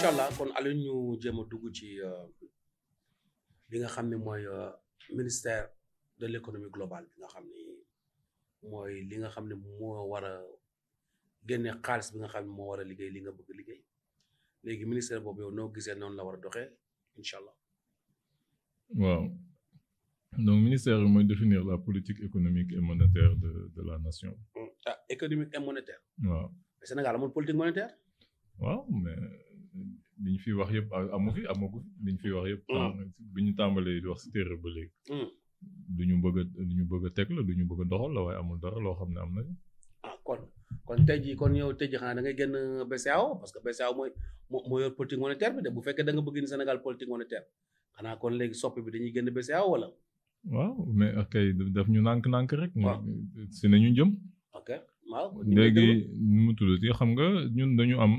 incha allah kon Aliou ñu jéem a dugg ci li nga xam ne mooy ministère de l' économie globale bi nga xam ni mooy li nga xam ne moo war a génne xaalis bi nga xam ne moo war a liggéey li nga bëgg liggéey léegi ministère boobu yow noo gisee noonu la war a doxee incha allah. waaw donc ministère bi mooy définir la politique économique et monétaire de de la nation. ah économique et monétaire. waaw Sénégal amul politique monétaire. waaw mais li ñu fi wax yëpp amu fi amagu fi li ñu fi wax yëpp. bi ñu tàmbalee di wax si téere ba léegi. du ñu bëgg a du ñu bëgg a teg la du ñu bëgg a doxal la waaye amul dara loo xam ne am na. ah kon kon tey jii kon yow tey jii xanaa da ngay génn BCEAO parce que BCEAO mooy moo yor politique monétaire bi de bu fekkee da nga bëgg ni Sénégal politique monétaire xanaa kon léegi soppi bi dañuy génn BCEAO wala. waaw mais kay daf ñu nànk-nànk rek. waaw si nañu jëm. ok waaw. léegi nu mu tuddati xam nga ñun dañu am.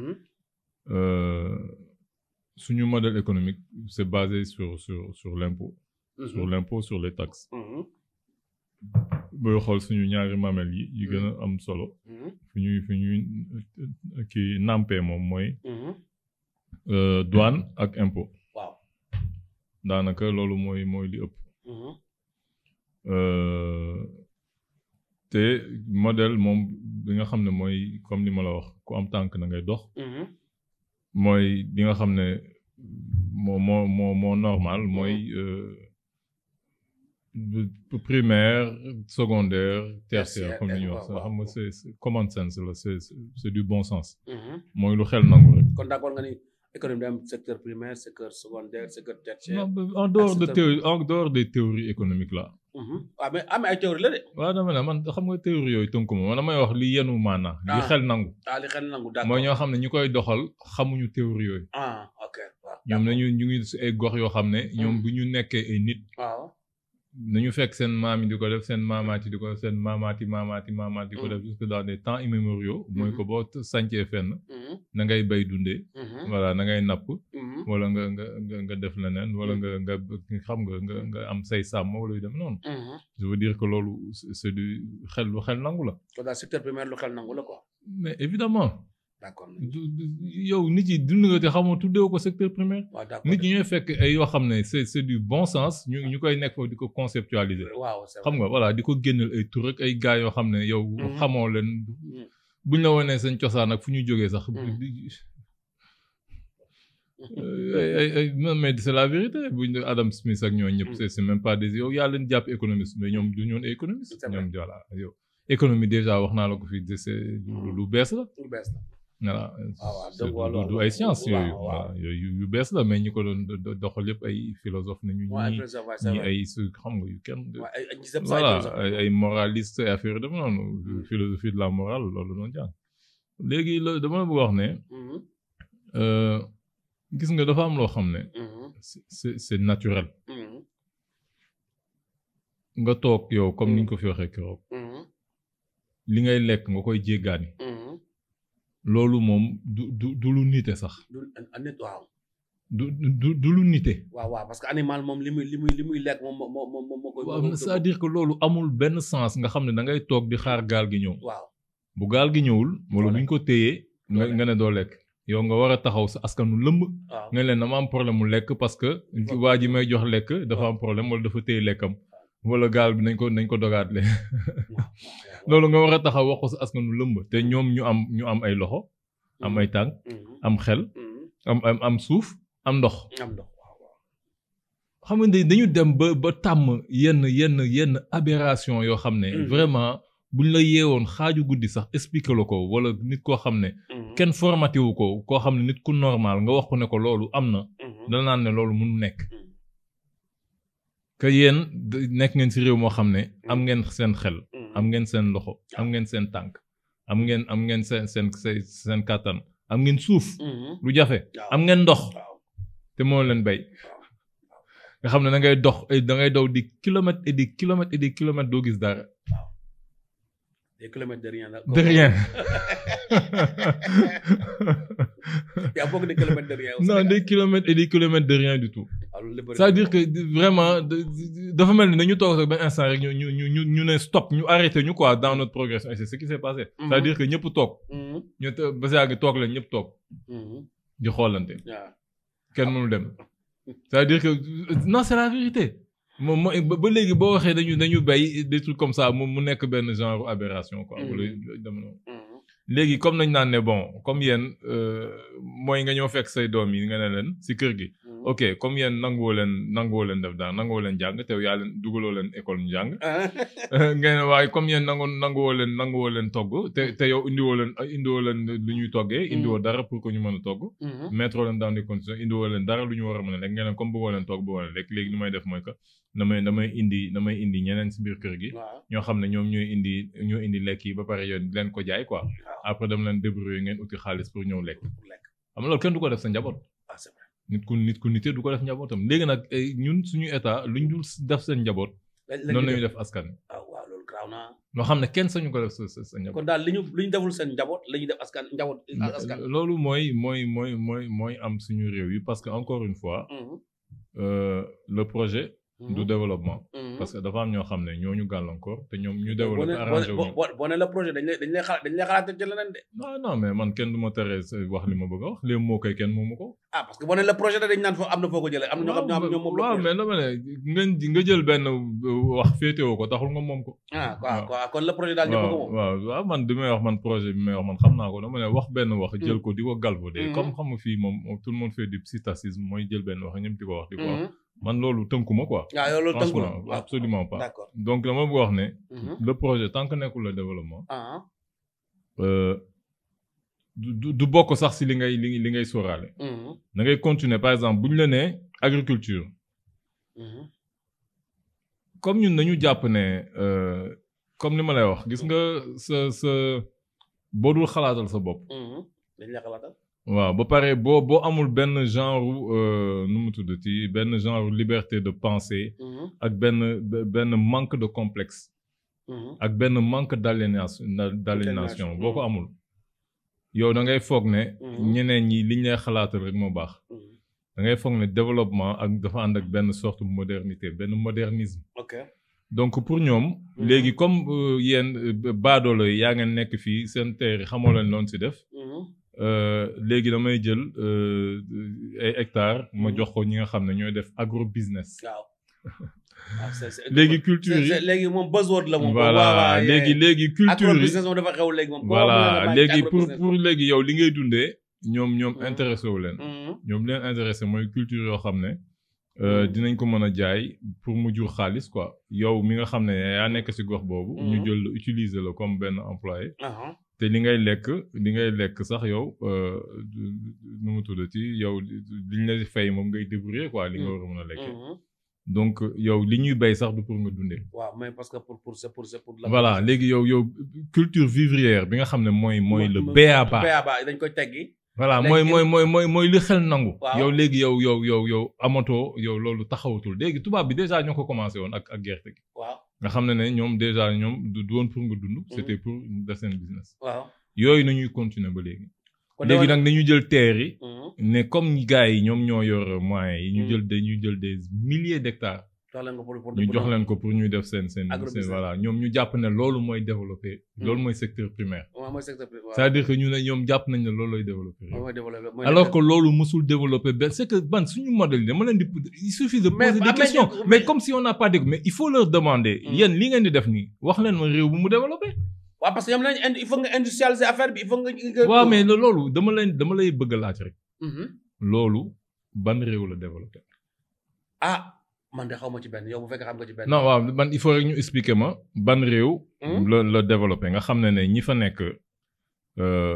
suñu modèle économique c'est basé sur sur sur l'impôt sur l'impôt sur les taxes. booy xool suñu ñaari mamel yi yi gën a am solo. fu ñuy fu ñuy kii nampé moom mooy. douane ak impôt. waaw daanaka loolu mooy mooy li ëpp. te modèle moom bi nga xam ne mooy comme li ma la wax ku am tànk na ngay dox. mooy bi nga xam ne moo moo moo moo normal mooy. primaire secondaire tertiaire comme ni ñuy wax xam nga c'est common sense la c'est c'est du bon sens mooy lu xel nangu rek kon d'accord nga ni économie day am secteur primaire secteur secondaire secteur tertiaire en dehors de théorie en dehors des théories économiques là waaw mais am ay théorie la de waaw dama ne man xam nga théorie yooyu tënku ma man damay wax li yenu maanaa li xel nangu ah li xel nangu d'accord mooy ñoo xam ne ñu koy doxal xamuñu théorie yooyu ah ok waaw ñoom nañu ñu ngi si ay gox yoo xam ne ñoom bu ñu nekkee ay nit waaw nañu fekk seen maam yi di ko def seen maamaati di ko def seen maamaati maamaati maamaati di ko def jusque dans des temps immémoriaux mooy ko boo sancee fenn na ngay bay dundee voilà na ngay napp wala nga nga nga nga def leneen wala nga nga xam nga nga nga am say sàmm wala yu dem noonu je veux dire que loolu c'est du xel lu xel nangu la kon daal secteur primaire lu xel nangu la quoi mais évidemment d'accord yow nit yi dund nga te xamoo tuddee ko secteur primaire waaw d'accord nit ñi ñooy fekk ay yoo xam ne c'est c'est du bon sens ñu ñu koy nekk foofu di ko conceptualiser waaw xam nga voilà di ko génneel ay tur ak ay gars yoo xam ne yow xamoo leen buñ la wonee seen cosaan ak fu ñu jógee sax ay ay mais c'est la vérité buñ Adam Smith ak ñoo ñëpp c'est c'est même pas des yow yaa leen jàpp économiste mais ñoom du ñoon économiste ñoom voilà yow économie déjà wax naa la ko fii c'est lu bees la lu bees la voilà du ay science yooyu voilà yooyu yu bees la mais ñi ko doon doxal yëpp ay philosophe nañu ñi ñi ay su xam nga yu kenn voilà ay moraliste ay affaire dama noonu philosophie de la morale loolu doon jàng léegi la dama la bëgg wax ne gis nga dafa am loo xam ne c'est c'est naturel nga toog yow comme ni ñu ko fi waxee keroog li ngay lekk nga koy jéggaani loolu moom du du du lu nite sax. du waaw. du du du lu nite. waaw waaw parce que animal moom li muy li muy li muy lekk moom moo moo moo moo koy. waaw c'est-à-dire que loolu amul benn sens nga xam ne da ngay toog di xaar gaal gi ñëw. waaw bu gaal gi ñëwul. wala bu ñu ko téyee. nga nga ne doo lekk. yow nga war a taxaw sa askanu lëmb. waaw nga leen dama am problème mu lekk parce que. waa ji may jox lekk dafa am problème wala dafa téye lekkam. wala gaal bi nañ ko nañ ko dogaat le loolu nga war a taxaw wax ko sa askanu lëmb te ñoom ñu am ñu am ay loxo am ay tànk am xel am am am suuf am ndox am ndox waaw waaw xam nga dañu dem ba ba tàmm yenn yenn yenn aberration yoo xam ne vraiment buñ la yeewoon xaaju guddi sax expliquer la ko wala nit koo xam ne kenn formaté wu ko koo xam ne nit ku normal nga wax ko ne ko loolu am na dana naan ne loolu mënu nekk que yéen nekk ngeen ci réew moo xam ne am ngeen seen xel am ngeen seen loxo am ngeen seen tànk am ngeen am ngeen seen seen seen kàttan am ngeen suuf lu jafe am ngeen ndox te moo leen bay nga xam ne da ngay dox da ngay daw di kilomètres et des kilomètres et des kilomètres doo gis dara des kilomètres de rien la de rien y a beaucoup de kilomètres de rien non des kilomètres et des kilomètres de rien du tout c'est-à-dire que vraiment dafa mel ni dañu toog sax benn instant rek ñu ñu ñu ñu ne stop ñu arrêté ñu quoi dans notre progression et c'est ce qui s'est passé c'est-à-dire que ñëpp toog ñu ba saa gi toog leen ñëpp toog di xoolante waaw kenn mënul dem c'est-à-dire que non c'est la vérité moom mooy ba ba léegi boo waxee dañu dañu bay des trucs comme ça mu mu nekk benn genre aberration quoi. Mhm. wala dama noonu. Mhm. léegi comme nañ naan ne bon comme yéen euh, mooy nga ñëw fekk say doom yi nga ne leen si kër gi. Mhm. ok comme yéen nanguwoo leen nanguwoo leen def dara nanguwoo leen jàng te yaa leen dugaloo leen école ñu jàng. ngeen ne waaye comme yéen nangu nanguwoo leen nanguwoo leen togg te te yow indiwoo leen indiwoo leen lu ñuy toggee. indiwoo dara pour que ñu mën a togg. Mhm. mettre leen dans des conditions indiwoo leen dara lu ñu war a mën a lekk ngeen ne comme bëggoo leen toog bëggoo leen lekk léegi li may def mooy que damay damay indi damay indi ñeneen si biir kër gi. waaw ñoo xam ne ñoom ñooy indi ñoo indi lekk yi ba pare yow leen ko jaay quoi. waaw après dama leen débrouiller ngeen uti xaalis pour ñëw lekk. pour lekk xam nga loolu kenn du ko def sa njaboot. ah c'est vrai nit ku nit ku nite du ko def njabootam léegi nag eh, ñun suñu état luñ dul def seen njaboot. lañ noonu la lañ ñuy def askan wi. ah waaw loolu garaaw naa loo xam ne kenn sañu ko def sa sa sa njaboot. kon daal li ñu li ñu deful seen njaboot la ñuy def askan njaboot askan loolu mooy mooy mooy mooy mooy am suñu réew yi parce que encore une fois Mhm. euh, le projet Mhm. du développement Mhm. parce que dafa am ñoo xam ne ñoo ñu gàllankoor te ñoom ñu boo développé ne arrangé wu boo ñu boo boo ne la projet dañ lay dañ lay xalaat dañ lay xalaat ci leneen de non non mais man kenn du ma teree sa wax li ma bëgg a wax les mots kay kenn moomu ko ah parce que boo ne la projet da dañ naan foo am na foo ko jëlee am na ñoo xam ñoo xam ñoom moom la waaw projet. mais dama ne nga nga jël benn wax féetewoo ko taxul nga moom ko ah quoi waaw. quoi kon la projet daal ñëpp ko waaw moom waaw waaw man bi may wax man projet bi may wax man xam naa ko dama ne wax benn wax jël Mhm. ko di ko galvaudé Mhm. comme xam nga fii moom tout le monde fait du psittacisme mooy jël benn wax ñëpp di ko wax di ko wax Mhm. man loolu tënkuma quoi waaw yow loolu tënku la franchement waaw. absolument pas d'accord donc dama bëgg wax ne Mhm. le projet tant que nekkul le développement ah euh, du du- du bokk sax si li ngay li li ngay sóoraale Mhm. da ngay continuer par exemple bu ñu la nee agriculture Mhm. comme ñun dañu jàpp ne euh, comme ni ma lay wax gis nga sa sa boo dul xalaatal sa bopp Mhm. dañ lay xalaatal waaw ba pare boo boo amul benn genre euh, nu mu tuddati benn genre liberté de pensée Mhm. ak benn be- benn manque de complexe Mhm. ak benn manque d'aliénation d'aliénation boo ko Mhm. amul yow da ngay foog ne Mhm. ñeneen ñi liñ lay xalaatal rek moo baax Mhm. da ngay foog ne développement ak dafa ànd ak benn sorte modernité benn modernisme ok donc pour ñoom léegi comme euh, yéen euh, baadoolo yi yaa ngeen nekk fii seen terre xamoo leen loon si def Mhm. euh, léegi damay jël euh, ay hectares ma Mhm. jox ko ñi nga xam ne ñooy def agro business waaw waaw c'est c'est léegi culture c'est- c'est- yi léegi moom buzzword la moom voilà léegi léegi culture yi business moom dafa xew léegi moom voilà léegi pour pour pour léegi yow li ngay dundee ñoom ñoom Mhm. intéressé wu leen ñoom leen intéressé mooy culture yoo xam ne euh, Mhm. dinañ ko mën a jaay pour mu jur xaalis quoi yow mi nga xam ne yaa nekk ci gox boobu ñu Mhm. jël la utiliser la comme benn employé te li ngay lekk li ngay lekk sax yow euh, du- du- nu mu tuddati yow liñ la fay moom ngay débrouiller quoi li nga war a mën a lekkee donc yow li ñuy bay sax du pour nga dundee waaw mais parce que pour pour c'est pour c'est pour la voilà léegi yow yow culture vivrière bi nga xam ne mooy mooy le béaba béaba dañ koy teggi voilà léegi mooy il- mooy mooy mooy mooy li xel nangu. Waaw. yow léegi yow yow yow yow amatoo yow loolu taxawatul léegi tubaab bi déjà ñoo ko commencé woon ak ak gerte gi. waaw nga xam ne ne ñoom déjà ñoom du du woon pour nga dund. c'était pour def seen business. waaw yooyu nañuy continuer ba léegi. kon léegi dama- nag dañu jël terre yi. Mhm. ne comme gars yi ñoom ñoo yor moyens yi. ñu Mm. jël dañuy jël des milliers d'hectares. jox leen ko pour pour ñu pour- jox leen ko pour ñuy def seen seen seen Agrobusiness. voilà ñoom ñu jàpp ne loolu mooy développer. Mm. loolu mooy secteur primaire. waaw mooy secteur privé waaw. c'est-à-dire que ñu ne ñoom jàpp nañ ne loolu lay développer. mooy mooy développé mooy alors que développé. loolu musul développer benn c'est que ban suñu modèle yi dama leen di il suffit de Mais- poser ah, des mais questions ñu- mais mais- comme si on n'a pas de mais il faut leur demander Mm. yéen li ngeen di def nii wax leen ma réew bu mu développer waaw parce que ñoom lañ indi il faut nga industrialiser affaire bi il faut nga. nga- waaw mais lo- loolu dama leen dama lay bëgg a laaj rek Mhm. loolu ban réew la développer ah man de xaw ma ci benn yow bu fekkee xam nga ci benn. non waaw man il faut rek ñu expliquer ma ban réew Mm. la la développer nga xam ne ne ñi fa nekk euh,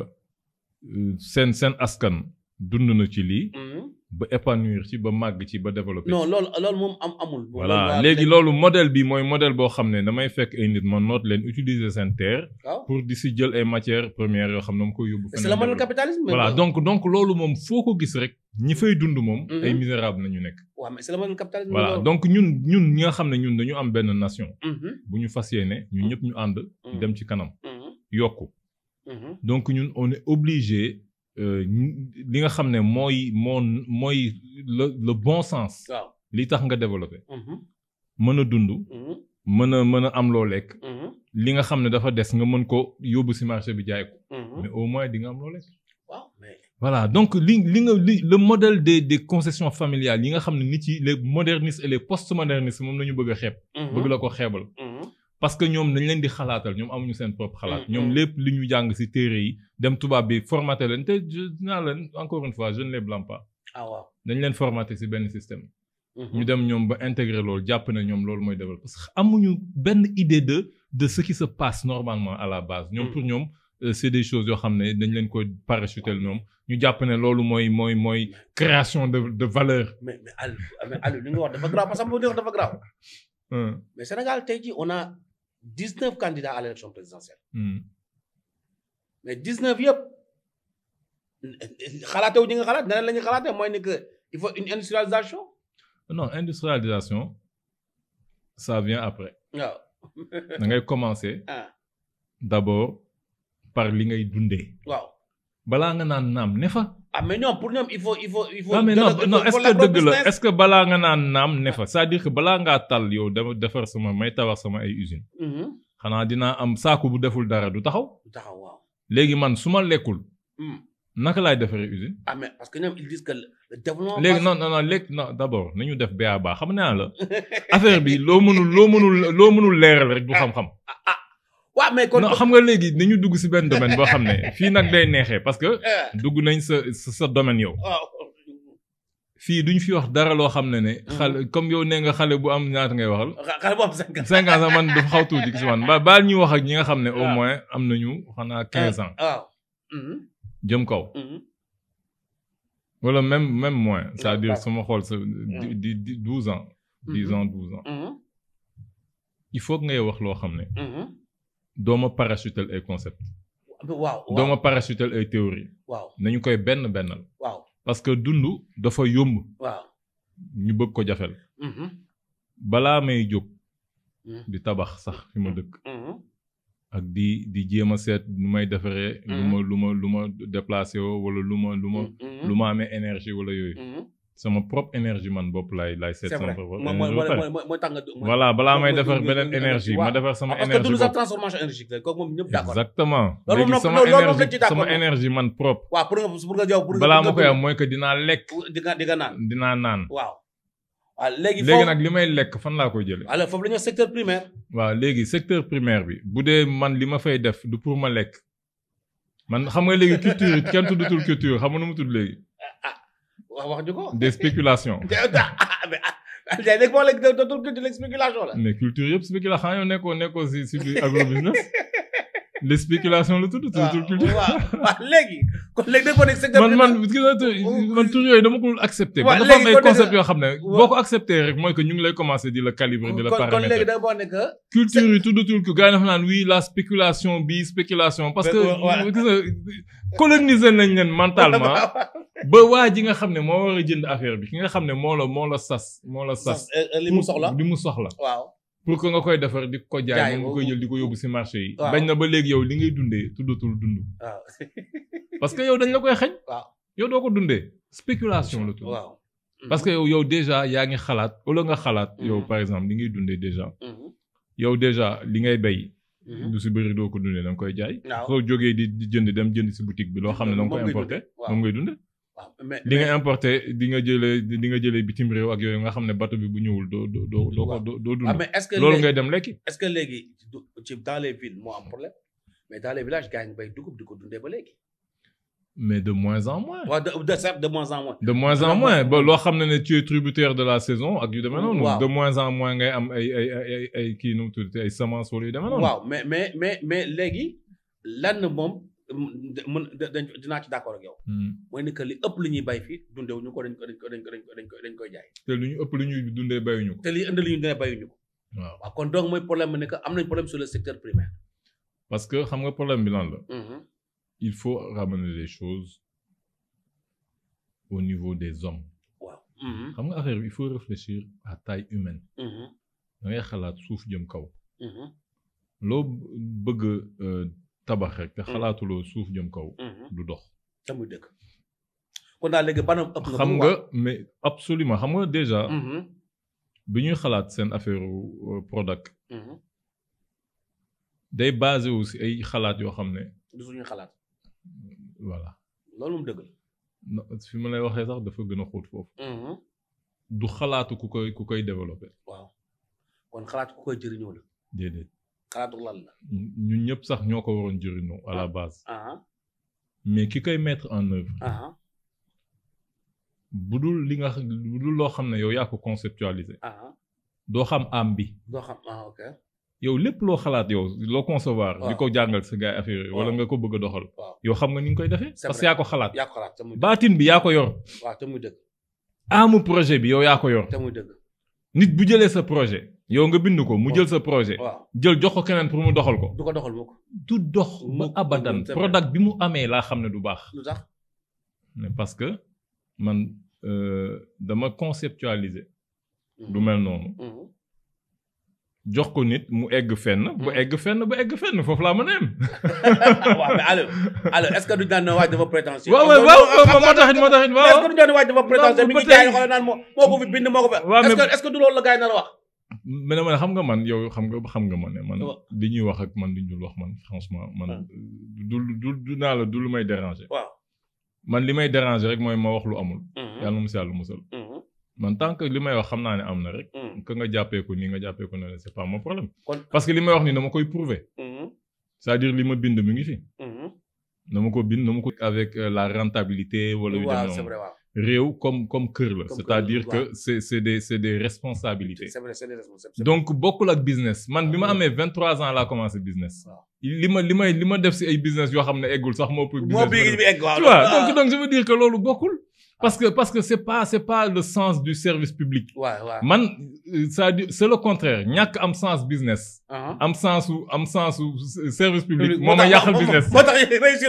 seen seen askan dund na ci lii Mhm. ba épanouir ci ba màgg ci ba développer non loolu loolu moom am amul. voilà Loolu léegi loolu modèle bi mooy modèle boo xam ne damay fekk ay nit ma noot leen utiliser seen terre waaw pour di si jël ay matières premières yoo xam ne dama koy yóbbu c'est le modèle développé. capitalisme. mais voilà bon. donc donc loolu moom foo ko gis rek ñi fay dund moom Mhm. ay misérable nañu nekk waaw mais c'est le modèle capitalisme. voilà loolu. donc ñun ñun ñi nga xam ne ñun dañu am benn nation Mhm. bu ñu fas yéene ñun ñëpp ñu ànd Mhm. dem ci kanam Mhm. yokku Mhm. donc ñun on est obligé euh, ñu- li nga xam ne mooy moo mooy le le bon sens waaw. li tax nga développé Mhm. mën a dund Mhm. mën a mën a am loo lekk Mhm. li nga xam ne dafa des nga mën ko yóbbu ci marché bi jaay ko Mhm. mais au moins di nga am loo lekk waaw mais voilà donc li li nga li le modèle des des concessions familiales yi nga xam ne nit yi les modernistes et les postmodernistes moom la ñu bëgg a xeeb. bëgg la ko xeebal. parce que ñoom dañ leen di xalaatal ñoom amuñu seen propre xalaat. ñoom lépp li ñu jàng ci téere yi dem tubaab bi formaté leen te je naa leen encore une fois je ne les blâme pas. ah waaw dañ leen formaté ci benn système. ñu dem ñoom ba intégrer loolu jàpp ne ñoom loolu mooy développé parce que amuñu benn idée de de ce qui se passe normalement à la base. ñoom pour ñoom c'est des choses yoo xam ne dañ leen ko parachutel ñoom ñu jàpp ne loolu mooy mooy mooy création de de valeur. mais mais Aliou mais Aliou li nga wax dafa grave parce que li nga wax dafa grave. mais Sénégal tey jii on a dix neuf candidats à l'élection présidentielle. mais dix neuf yëpp xalaatewu ñi nga xalaat neneen la ñuy xalaatee mooy ni que il faut une industrialisation. non industrialisation ça vient après. waaw. da ngay commencer. d'abord par li ngay dundee. waaw. balaa nga naan naam ne fa. ah mais ñoom pour ñoom il faut il faut il faut. ah mais non non est-ce que dëgg la est-ce que balaa nga naan naam ne fa c'est-à-dire que balaa ngaa tal yow dama defar sama may tabax sama ay usines. xanaa dinaa am saaku bu deful dara du taxaw. du taxaw waaw. léegi man su ma lekkul. naka laay defaree usine. ah mais parce que ñoom ils disent que le développement. léegi non non non léegi non d'abord nañu def ba baax xam naa la affaire bi loo mënul loo mënul loo mënul leeral rek du xam-xam. ah waaw mais kon. non xam nga léegi nañu dugg ci benn domaine boo xam ne fii nag day neexee parce que. dugg nañ sa sa domaine yow. waaw. fii duñ fi wax dara loo xam ne ne. xale comme yow nee nga xale bu am ñaata ngay waxal. xale bu am cinq ans. cinq ans sax man dafa xaw tuuti ci man ba baal ñuy wax ak ñi nga xam ne au moins am nañu xanaa quinze ans. waaw. jëm kaw. wala même même moins c'est-à-dire sama xool sa di di douze ans. dix ans douze ans. il faut que ngay wax loo xam ne. doo ma parachutel ay concept waaw doo ma parachutel ay théorie waaw nañu koy benn bennal. waaw parce que dund dafa yomb. waaw. ñu bëgg ko jafel. balaa may jóg. di tabax sax fi ma dëkk. ak di di jéem a seet nu may defaree. lu ma lu ma lu ma déplacé woo wala lu ma lu ma. lu ma amee énergie wala yooyu. sama propre énergie man bopp laay laay seet. c'est sama vrai propre mooy mooy énergie ba pare. mooy mooy tax nga. voilà balaa may mooy- defar mooy- beneen mooy- énergie waaw. ma defar sama parce que énergie dund sa bopp. transformation énergétique la kooku moom ñëpp d'accord. exactement Loolu moom léegi nag- sama loolu- loolu moom énergie dañ ci d'accord sama moom. énergie man propre. waaw pour nga pour nga yow pour nga. balaa pour ma nga koy am dund. mooy que dinaa lekk di nga di nga naan. dinaa naan. waaw. waaw léegi léegi foofu nag li may lekk fan laa koy jëlee. alors foofu la ñuy wax secteur primaire. waaw léegi secteur primaire bi bu dee man li ma fay def du pour ma lekk man xam nga léegi culture kenn tuddutul culture xam nga nu mu tudd léegi wax wax ñu ko. des spéculations ah mais ah léegi boo léegi dootul culture spéculation la. mais culture yëpp spéculation xanaa yow nekkoo nekkoo si si biir agrobusiness les spéculations la tudd tuddutul culture. waaw waaw léegi kon léegi dafa nekk secteur man man primaire. gis nga tur- man tur yooyu dama ko accepté. waaw man dafa am léegi ay kon concept dégg- yoo xam ne boo ko accepté rek mooy que ñu ngi lay commencer di la calibrer di la kon kon léegi paramétrer. da boo nekk. culture yi tuddatul ko gars yi dafa naan oui la spéculation bi spéculation parce que Ouais, ouais. gis nga coloniser nañ leen mentalement ba waa ji nga xam ne moo war a jënd affaire bi ki nga xam ne moo la moo la sas moo la sas li mu soxla. li mu soxla waaw. pour que nga koy defar di ko jaay Jaay, moom nga koy jël di ko yóbbu ci marché yi waaw. bañ na ba léegi yow li ngay dundee tuddatul dund waaw. parce que yow dañ la koy xañ waaw. yow doo ko dundee spéculation la tudd waaw. parce que yow yow déjà yaa ngi xalaat wala nga xalaat yow Mhm. par exemple li ngay dundee déjà Mhm. yow déjà li ngay bay Mhm. lu si bëri doo ko dundee da nga koy jaay waaw. soo jógee di di jënd dem jënd si boutique bi loo xam ne da nga koy Moom ngay importer dundee, waaw. moom ngay dundee waaw mais li nga importer di nga jëlee di nga jëlee bitim réew ak yooyu nga xam ne bateau bi bu ñëwul doo doo doo doo ko Waaw. doo doo ah dund mais est-ce que loolu léegi ngay dem lekki est-ce que léegi du- ci dans les villes moo am problème mais dans les villages gars yi ñu bay dugub di ko dundee ba léegi. mais de moins en moins waaw de de certes de moins en moins. de moins en Vraiment. moins ba loo xam ne ne tu es tributaire de la saison ak yu demee noonu Waaw. de moins en moins ngay am ay ay ay ay ay kii nu mu tudd ay semences wala yu demee noonu waaw mais mais mais mais léegi lan moom mën dañ dinaa ci d'accord ak yow. Hmm. mooy ni que li ëpp li ñuy bay fii dundewu ñu ko dañ ko dañ ko dañ ko dañ ko dañ ko dañ koy jaay. te lu ñu ëpp lu ñuy dundee bayuñu ko te li indi li ñu dina bayuñu ko. waaw waaw kon donc mooy problème bi ne que am nañ problème sur le secteur primaire. parce que xam nga problème bi lan la Mhm. il faut ramener les choses au niveau des hommes waaw. Mhm. xam nga affaire bi il faut réfléchir à taille humaine Mhm. da ngay xalaat suuf jëm kaw Mhm. loo bëgg euh, tabax rek te xalaatuloo suuf jëm kaw Mhm. du dox te muy dëgg. kon daal léegi banam ëpp na. xam nga mais absolument xam nga déjà Mhm. bi ñuy xalaat seen affaire euh, product Mhm. day basé wu si ay xalaat yoo xam ne du suñu xalaat voilà loolu moom dëgg la. non, fi ma lay waxee sax dafa gën a xóot foofu du xalaatu ku koy ku koy développé waaw kon xalaat ku koy jëriñoo la déedéet xalaatu lan la ñun ñëpp sax ñoo ko waroon jëriñoo à la base aha mais ki koy mettre en œuvre aha bu dul li nga bu dul loo xam ne yow yaa ko conceptualiser aha doo xam am bi doo xam ah ok yow lépp loo xalaat yow loo concevoir di Waaw. ko jàngal sa gars yi affaire yi wala Waaw. nga ko bëgg a doxal waaw yow xam nga ni nga koy defee C'est parce que vrai. yaa ko xalaat yaa ko xalaat te muy dëgg baatin bi yaa ko yor waaw te muy dëgg amu projet bi yow yaa ko yor te muy dëgg nit bu jëlee sa projet yow nga bind ko mu Waaw. jël sa projet waaw jël jox ko keneen pour mu doxal ko du ko doxal mukk du dox ba Mukk, abadan c'est vrai. product bi mu amee laa xam ne du baax lu tax mais parce que man euh, dama conceptualiser lu mel noonu Mhm. jox ko nit mu egg fenn bu Mm. egg fenn ba egg fenn foofu laa mën a yem waaw mais allo allo est-ce que du daan waaj dafa prétentieux waaw waaw waaw moo taxit moo taxit est-ce que waaw du daan waaj dafa prétentieux mi ngi ba tey- jaay xoolal naan moo moo ko fi bind moo ko fi waaw, est-ce mais- que est-ce que du loolu la gars yi nar a wax mais man xam nga man yow xam nga xam nga man ne man Waaw. li ñuy wax ak man li ñu dul wax man franchement man Ah. du du du naa la du lu may déranger waaw man li may déranger rek mooy ma wax lu amul Mhm. yàlla mu si yàlla musal Mhm. man tant que li may wax xam naa ne am na rek Mhm. que nga jàppee ko nii nga jàppee ko ne c'est pas mon problème kon parce que li may wax nii dama koy prouver Mhm. c'est-à-dire li ma bind mi ngi fi Mhm. dama ko bind dama ko avec euh, la rentabilité wala yu dem waaw c'est noonu vrai waaw réew comme comme kër la Comme c'est-à-dire kër, que waaw. c'est c'est des c'est des responsabilités c'est vrai c'est des responsables donc bokkul ak business man bi ma Ah. amee 23 ans laa commencé business Waaw. li ma li may li ma def si ay business yoo xam ne eggul sax moo ëpp moo business bi ma bi def. egg waaw tu vois donc donc je veux dire que loolu bokkul parce que parce que c'est pas c'est pas le sens du service public waaw waaw man euh, c'est-à-dire c'est le contraire ñàkk am sens business aha am sensu am sensu s- service public moo moo ma tax- yàqal moo- business moo tax réussir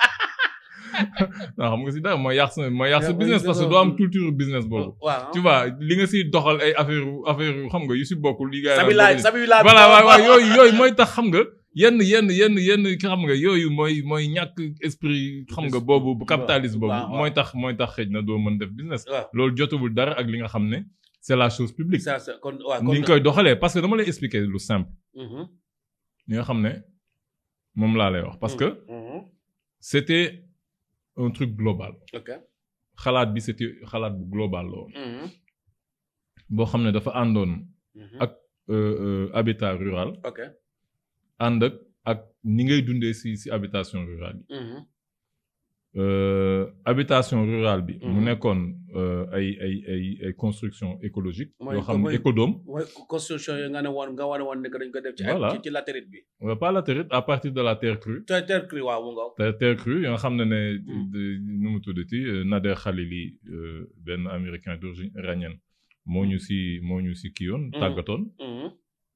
non xam nga si dara mooy yàq sa mooy yàq sa Yeah, business mooy parce que gën a- doo am culture business boobu waaw tu vois li nga siy doxal ay affaire affaire xam nga yu si bokkul yi gars yi sabi naan laa bokkuñu. sabi laa voilà waaw waaw yooyu yooyu mooy tax xam nga yenn yenn yenn yenn xam nga yooyu mooy mooy ñàkk esprit xam nga boobu bu capitalisme boobu waaw, waaw. mooy tax mooy tax xëj na doo mën def business waaw loolu jotawul dara ak li nga xam ne c'est la chose publique ça c'est kon waaw kon ni nga koy doxalee parce que dama lay expliquer lu simple Mhm. li nga xam ne moom laa lay wax parce que Mhm. c'était un truc global ok xalaat bi c'était xalaat bu global la woon Mhm. boo xam ne dafa àndoon Mhm. ak euh, euh, habitat rural ok ànd ak ak ni ngay dundee si si habitation rurale yi Mhm. Euh, habitation rurale bi. mu Mhm. nekkoon euh, ay ay ay ay construction écologique Mooy yoo xam ne mooy- écodome. mooy construction yi nga ne woon nga wane woon ne que dañ ko def ci Voilà. ci ci latérite bi Euh, pas latérite à partir de la terre crue. terre terre crue waaw mu nga terre terre crue yoo nga xam ne ne. Mhm. de- nu mu tuddati euh, Nader Khalili euh, benn américain d'origine iranienne moo ñu si moo ñu si kii yoon. Mhm. tàggatoon. Mhm.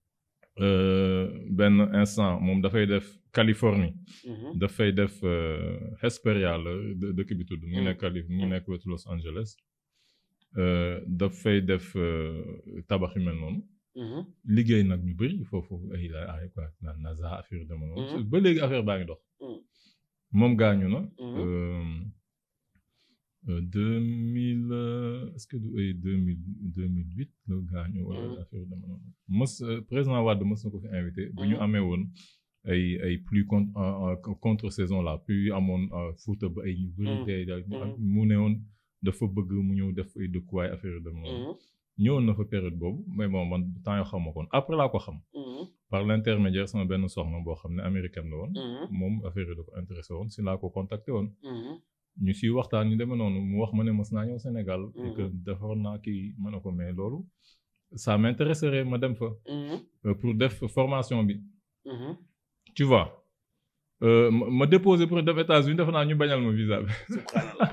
Euh, benn instant moom dafay def Californie. Mhm. dafay def euh, Hesperia la dë- dëkk bi tudd. mu ngi Mm. nekk Cali mu ngi Mm. nekk wetu Los Angeles. Euh, dafay def euh, tabax yu mel noonu. Mhm. liggéey nag ñu bëri foofu ay ay quoi naan NASA affaire dama Mhm. noonu. ba léegi affaire baa ngi dox. Mhm. moom gaañu na. Mhm. euh, euh, deux mille euh, est-ce que du ay deux mille deux mille huit la gaañu wala Mhm. affaire dama noonu. mës euh, président Wade mës na ko fi invité. bu ñu Mhm. amee woon ay ay pluie contre contre saison là pluie amoon euh, Fouta ba ay ñu bëri Mhm. tey daal Mhm. mu ne woon dafa bëgg mu ñëw def ay dëkkuwaay affaire dama noonu. Mhm. ñëwoon na fa période boobu mais bon man temps yoo xam ma koon après laa ko xam. Mhm. par l'intermédiaire sama benn soxna boo xam ne américaine la woon. Mhm. moom affaire yi da ko intéressé woon si laa ko contacté woon. Mhm. ñu siy waxtaan ñu demee noonu mu wax ma ne mës naa ñëw Sénégal. et que Mhm. defaroon naa kii ma ne ko mais loolu. ça m'intéresserait ma dem fa. Mhm. euh, pour def formation bi. Mhm. tu vois. Euh, ma ma déposé pour dem États-Unis defe naa ñu bañal ma visa bi. subhanallah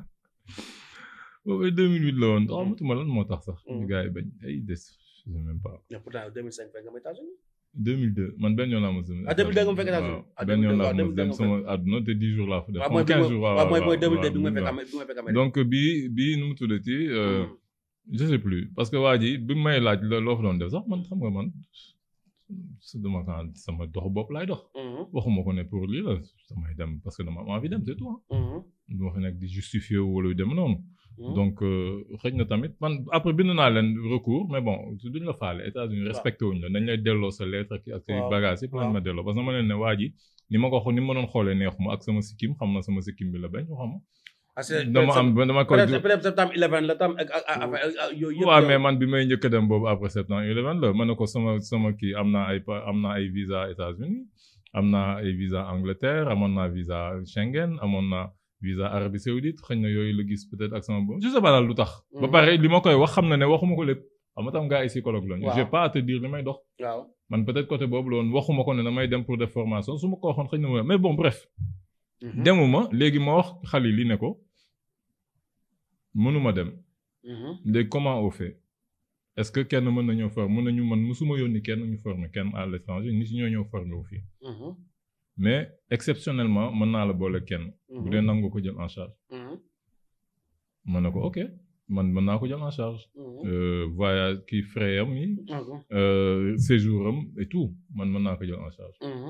boobu ay 2008 la woon xamatuma lan moo tax sax. Mhm. ñu gars yi bañ ay des je sais même pas. mais pourtant 2005 fekk nga ma États-Unis 2002 man benn yoon laa mos a. Ah, 2002 nga mu fekk États-Unis. Ah, benn yoon 2002 laa waaw, mos dem 2002 sama àdduna te 10 jours laa fa def. waaw xam mooy nga 15 jours waaw waaw mooy mooy waaw 2002 bi waaw, ma fekk waaw. am bi ma fekk Amérique donc bii bii nu mu tuddati euh, Mhm. je sais plus parce que waa ji bi mu may laaj la loo fa doon def sax man xam nga man su dama kan sama dox bopp laay dox Mhm. waxuma ko ne pour lii la damay dem parce que dama am envie dem c'est tout ah Mhm. du ma fi nekk di justifier wu wala yu dem noonu Mhm. donc euh, xëj na tamit man après bind naa leen recours mais bon duñ la faale États-Unis Waaw. respecté wuñ la dañ lay delloo sa lettre ak ak say Waaw. bagages yëpp lañ Waaw. ma delloo parce que dama leen ne waa ji ni ma ko xo ni ma doon xoolee neexuma ak sama sikkim xam na sama sikkim bi la bañ waxama parce que dama am dama ko peut-être peut-être septembre 11 la tam ak ak ak ak yooyu yëpp. waaw mais man bi may njëkk a dem boobu après septembre 11 la ma ne ko sama sama kii am naa ay pa- am naa ay visa États-Unis am naa ay visa Angleterre amoon naa visa Schengen amoon naa visa Arabie Saoudite xëy na yooyu la gis peut-être ak sama bopp je sais pas daal lu tax. ba Mhm. pare li ma koy wax xam na ne waxuma ko lépp xam nga tam gars ay psychologue lañu. Waaw. j'ai pas à te dire li may dox. waaw. man peut-être côté boobu la woon waxuma ko ne damay dem pour des formations su ma ko waxoon xëy na ma mais bon bref. Mhm. demuma léegi ma wax xale li ne ko mënuma dem. Mhm. léegi comment on fait est-ce que kenn mën nañoo former mën nañu man musuma yónni kenn ñu former kenn à l'étranger nit ñoo ñëw former wu fii Mhm. mais exceptionnellement mën naa la boole kenn bu dee nangu ko jël en charge Mhm. mën na ko ok man mën naa ko jël en charge Mhm. euh, voyage kii frais am yi Mhm. euh, séjour am et tout man mën naa ko jël en charge Mhm.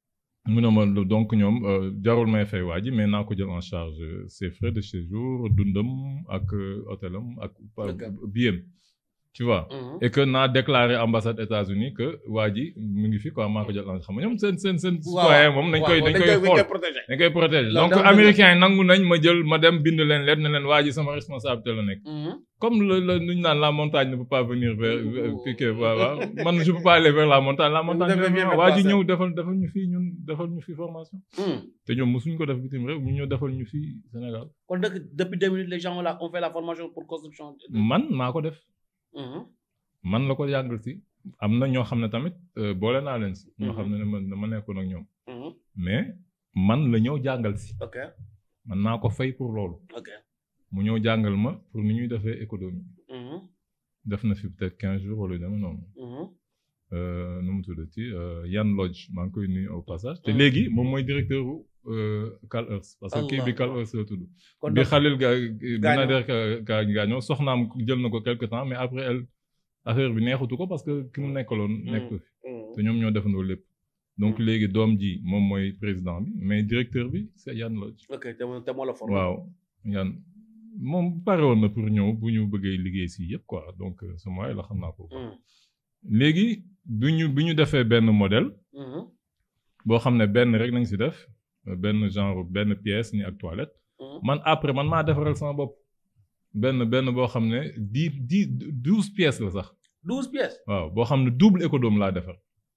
mu ne ma donc ñoom euh, jarul may fay waa ji mais naa ko jël en charge euh, ses frais de séjour dundam ak euh, hôtelam ak Ok. biem tu vois Mhm. et que naa déclaré ambassade États-Unis que waa ji mu ngi fi quoi maa ko jël en xam nga ñoom seen seen seen citoyen moom nañ koy dañ koy xool protéger. dañ koy protéger Loolu donc dafa mel ne- américains yi nangu nañ ma jël ma dem bind leen leen ne leen waa ji sama responsabilité la nekk Mhm. comme le le nu ñu naan la montagne ne peut pas venir vers Ouh. piquer voilà man je peux pas aller vers la montagne la montagne devez bien vient me waa ji passer. ñëw defal defal ñu fii ñun defal ñu fii formation Mhm. te ñoom mosuñ ko def bitim réew ñu ñëw defal ñu fii Sénégal kon nag depuis deux minutes les gens là ont fait la formation pour construction. man maa ko def Mhm. man la ko yàggal si am na ñoo xam ne tamit euh, boole naa leen si ñoo Mhm. xam ne ne man dama nekkoon ak ñoom Mhm. mais man la ñëw jàngal si ok man naa ko fay pour loolu ok. mu ñëw jàngal ma pour ni ñuy defee économie Mhm. def na fi peut-être quinze jours wala yu demee noonu Mhm. Euh, nu mu tuddati euh, Yann Lodge maa ngi koy nuyu au passage te Mhm. léegi moom mooy directeur u euh, Cal Earth parce que kii bi Allah. Cal Earth la tudd kon bi donc Khalil ga Gaañoo. Binader ga gaañoo soxnaam jël na ko quelque temps mais après elle affaire bi neexutu ko parce que ki mu nekkaloon nekk fi Mhm. te ñoom ñoo defandoo lépp donc Mm. léegi doom ji moom mooy président bi mais directeur bi c'est Yann Lodge ok te moo te moo la formé. waaw Yann moom pare woon na pour ñëw bu ñu bëggee liggéey si yëpp quoi donc euh, ce moyen la xam naa ko Mhm. léegi bi ñu bi ñu defee benn modèle Mhm. boo xam ne benn rek nañ si def benn genre benn pièce ni ak toilette Mhm. man après man maa defaral sama bopp benn benn boo xam ne dix dix douze pièces la sax douze pièces. waaw boo xam ne double économe laa defar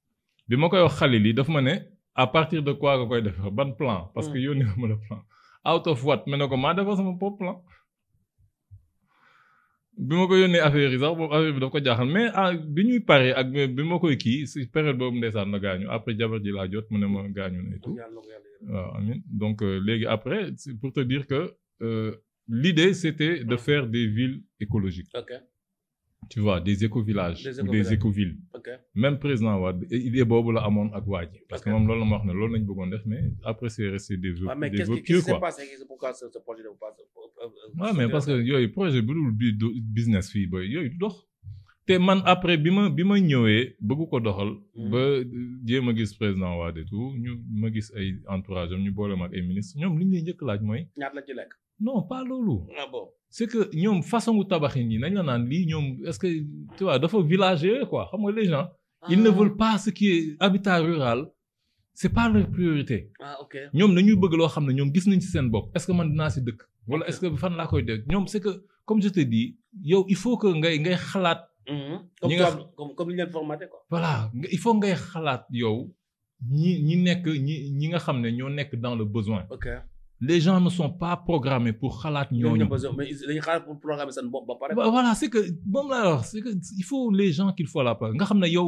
bi ma koy wax xale lii daf ma ne à partir de quoi nga koy defar ban plan parce que yónni ma le plan out of what ma ne ko maa defar sama bopp plan bi ma ko yónnee affaire yi sax boobu affaire bi daf ko jaaxal mais ah bi ñuy pare ak bi ma koy kii si période boobu ndeysaan na gaañu après jabar ji laa jot mu ne ma gaañu na et tout yàlla na ko yàlla yërëm. waaw amiin donc euh, léegi après c'est pour te dire que euh, l'idée c'était de faire des villes écologiques ok tu vois des écovillages Des ou des écovillages. écovilles ok. même président Wade idée boobu la amoon ak waa ji parce que Ok. moom loolu la ma wax ne loolu lañ bëggoon def mais après c'est resté des vœux waaw mais des qu'est-ce vœux qui qu'est-ce pieux qui s'est quoi passé c'est pourquoi ce ce projet ne peut pas se- euh, euh, waaw mais parce que yooyu projet bu dul bi du business fii boy yooyu du dox te man après bi ma bi ma ñëwee bëgg ko doxal Mhm. ba jéem a gis président Wade et tout ñu ma gis ay entourage am ñu boole ma ak ay ministres ñoom li ñu lay njëkk laaj mooy ñaata la ci lekk. non pas loolu ah bon. c'est que ñoom façon gu tabaxin yi nañ la naan lii ñoom est-ce que tu vois dafa villager quoi xam nga les gens ils ne veulent pas ce qui est habitat rural c'est pas leur priorité ah ok. ñoom dañuy bëgg loo xam ne ñoom gis nañ ci seen bopp est-ce que man dinaa ci dëkk wala Ok. est-ce que fan laa koy def ñoom c'est que comme je te dis yow il faut que ngay ngay xalaat Mhm. comme ñi nga toi- comme comme ni ñu leen formaté quoi. voilà nga- il faut ngay xalaat yow ñi ñi nekk ñi ñi nga xam ne ñoo nekk dans le besoin ok. les gens ne sont pas programmés pour xalaat ñooñu ñooñu besoin mais ils- dañuy xaar pour programmer seen bopp ba pare. Bah, voilà c'est que moom laa wax c'est que il faut les gens qu'il faut la place nga xam ne yow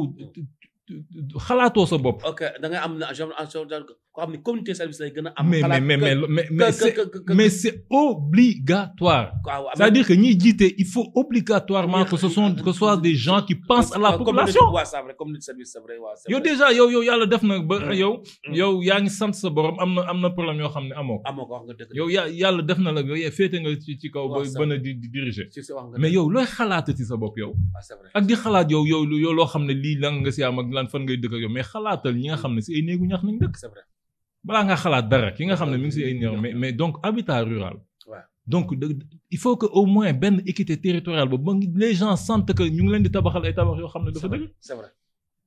xalaatoo sa bopp. ok da ngay am na genre en genre koo xam ne communauté service lay gën a am. mais mais xalaat mais mais que- mais que- mais que- c'est que- que- mais c'est obligatoire. waaw, waaw, C'est-à-dire que ñiy jiite il faut obligatoirement que ce sont que ce soit des gens qui pensent à la Comme- population. comme- waaw, c'est vrai, communauté service c'est vrai waaw. c'est yow vrai. déjà yow yow yàlla def na ba Mm. yow. Mm. yow yaa ngi sant sa borom am na am na problème yoo xam ne amoo ko. amoo ko wax nga dëgg. yow yaa yàlla def na la yow féete nga ci ci kaw ba Waaw, c'est ba na di di diriger. si si wax nga mais dëgg. yow looy xalaatati sa bopp yow. ah c'est vrai. ak di xalaat yow yow yow loo xam ne lii lan nga si am ak lan fan ngay dëkk ak yow mais xalaatal ñi nga xam ne si ay néegu ñax nañ dëkk. c'est vrai. balaa nga xalaat dara ki nga xam ne mi ngi si ay néew mais mais donc habitat rural. Ouais. donc de- il faut que au moins benn équité territoriale boobu ba ngi- les gens sentent que ñu ngi leen di tabaxal ay tabax yoo xam ne dafa c'est vrai, dëgg. c'est vrai.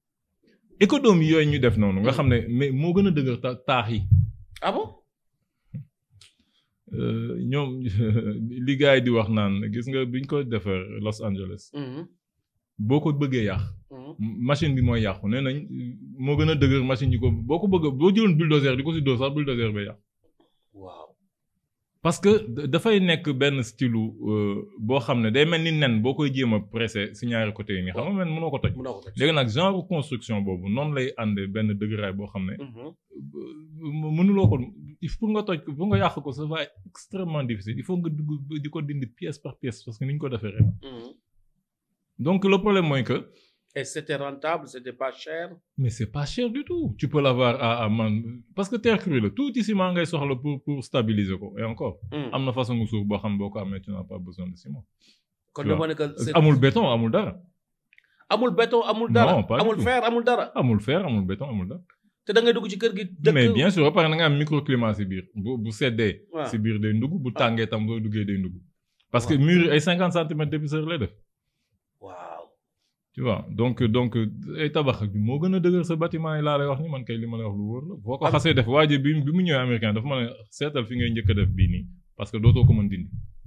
économie yooyu ñu def noonu nga xam ne mais moo gën a dëgër ta- taax yi. ah bon. euh, ñoom li gars yi di wax naan gis nga biñ ko defar Los Angeles Mhm, boo ko bëggee yàq mhm. machine bi mooy yàqu nee nañ moo gën a dëgër machine yi ko boo ko bëgg boo jëloon bulldozer di ko si dóor sax bulldozer bay yàqu waaw parce que da- dafay nekk benn style boo xam ne day mel ni nen boo koy jéem a pressé si ñaari côté yi nii xam nga man mënoo ko toj mënoo ko toj. léegi nag genre construction boobu noonu lay àndee benn dëgëraay boo xam ne Mhm. euh, mënuloo ko il faut nga toj ko pour nga yàq ko ça va être extrêmement difficile il faut nga dugg di ko dindi pièce par pièce parce que ni ñu ko defee ren Mhm. donc le problème mooy que et c'était rentable c'était pas cher. mais c'est pas cher du tout tu peux l'avoir à à man parce que terre crue la tuuti ciment ngay soxla pour pour stabiliser ko et encore Mhm. am na façon suuf boo xam boo ko amee tu n'as pas besoin de ciment kon tu dama vois. ne que c'est- amul béton amul dara amul béton amul dara Non, pas du amul tout. fer amul dara amul fer amul béton amul dara te da ngay dugg ci kër gi. dëkk mais bien sûr ba pare na nga am microclimat si biir bu bu seddee waaw. si biir day ndugg bu tàngee tam boo duggee day ndugg parce que Waaw. mur yi ay cinquante centimètres d'épaisseur lay def waaw tu vois donc donc ay tabax ak moo gën a dëgër sa bâtiment yi laa lay wax ni man kay li ma lay wax lu wóor la boo ko Am- xasee def waa ji bi bi mu ñëwee américain dafa ma ne seetal fi ngay njëkk a def bii nii parce que dootoo ko mën dindi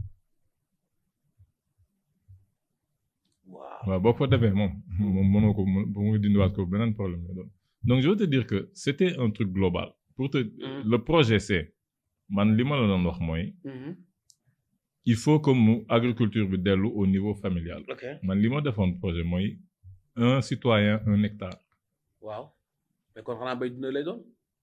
waaw. waaw boo ko fa defee moom moom mënoo ko mën bu nga dindiwaat ko beneen problème la doon donc je veux te dire que c'était un truc global pour te Mhm. le projet c'est man li ma la doon wax mooy Mhm. il faut que mu agriculture bi dellu au niveau familial ok man li ma defoon projet mooy un citoyen un hectare waaw mais kon xanaa bay dina lay doon.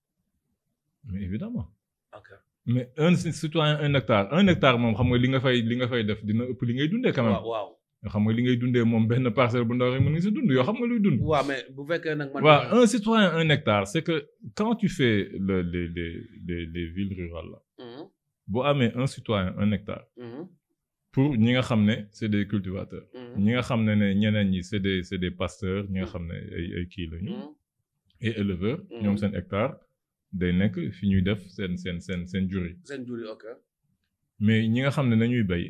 mais évidemment ok mais un ci- citoyen un hectare un hectare moom xam nga li nga fay li nga fay def dina ëpp li ngay dundee quand même waaw waaw. xam nga li ngay dundee moom benn parcelle bu ndaw rek mën nga si dund yoo xam nga luy dund waaw mais bu fekkee nag man. waaw un citoyen un hectare c'est que quand tu fais le les les les les villes rurales là Mhm. boo amee un citoyen un hectare Mhm. pour ñi nga xam ne c'est des cultivateurs Mhm. ñi nga xam ne ne ñeneen ñi c'est des c'est des pasteurs ñi nga xam ne ay ay kii lañu Mhm. et éleveurs Mhm. ñoom seen hectare day nekk fi ñuy def seen seen seen seen jur yi seen jur yi ok. mais ñi nga xam ne nañuy bay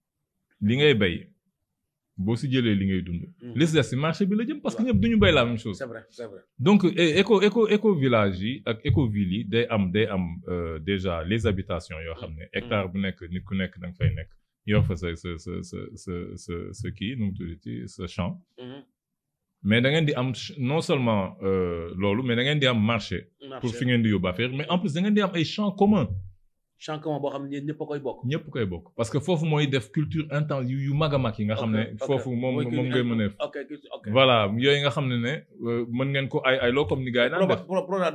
li ngay bay boo si jëlee li ngay dund Mhm. li si des si marché bi la jëm parce que Ouais. ñëpp duñu bay la même chose c'est vrai c'est vrai. donc é- éco éco éco village yi ak éco ville yi day am day am euh, déjà les habitations yoo xam ne hectare bu nekk nit ku nekk da nga fay nekk yor fa sa sa sa sa sa sa sa kii nu mu tuddati sa champ Mhm. mais da ngeen di am ch- non seulement euh, loolu mais da ngeen di am marché pour fi ngeen di yóbbu affaire mais en plus da ngeen di am ay champs communs champ commun boo xam ne ñëpp a koy bokk. ñëpp koy bokk parce que foofu mooy def culture intense yu yu mag a mag yi nga xam ne Ok, ok. foofu moom Mooy kii moom bi ngay am- mën a ok kii- ok. voilà yooyu nga xam ne ne euh, mën ngeen ko ay ay loo comme ni gars yi daan def pro pro pro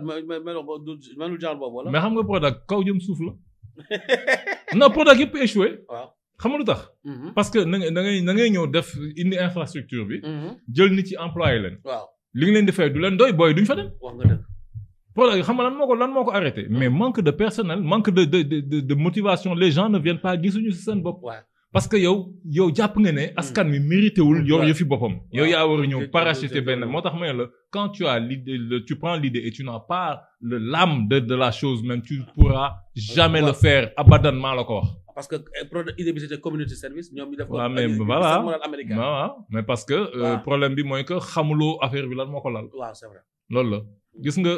melul genre boobu wala. mais xam nga Prodac kaw jëm suuf la non Prodac yëpp échoué waaw. xam nga lu tax Mhm. parce que na nga da ngay da ngay ñëw def indi infrastructure bi Mhm. jël nit ci employé leen waaw li nga leen di fay du leen doy booy duñ fa dem wax nga dëgg. Prodac xam nga lan moo ko lan moo ko arrêté mais manque de personnel manque de de de de, de motivation les gens ne viennent pas gisuñu si seen bopp waaw. parce que yow yow jàpp nga ne askan wi mérité wul yor Ouais. yëfi boppam yow Ouais. yaa war a Te- ñëw te- parachuter te- benn te- moo tax ma ne la quand tu as l'idée le- tu prends l'idée et tu n'as pas le l'âme de de la chose même tu pourras jamais Ouais. le faire abadan maa la ko wax parce que eh, pro idée bi c'était community service ñoom ñu def ko. waaw mais ñu- ñu voilà def modèle américain. waaw waaw mais parce que euh, Ouais. problème bi mooy que xamuloo affaire bi lan moo ko lal waaw c'est vrai. loolu la gis nga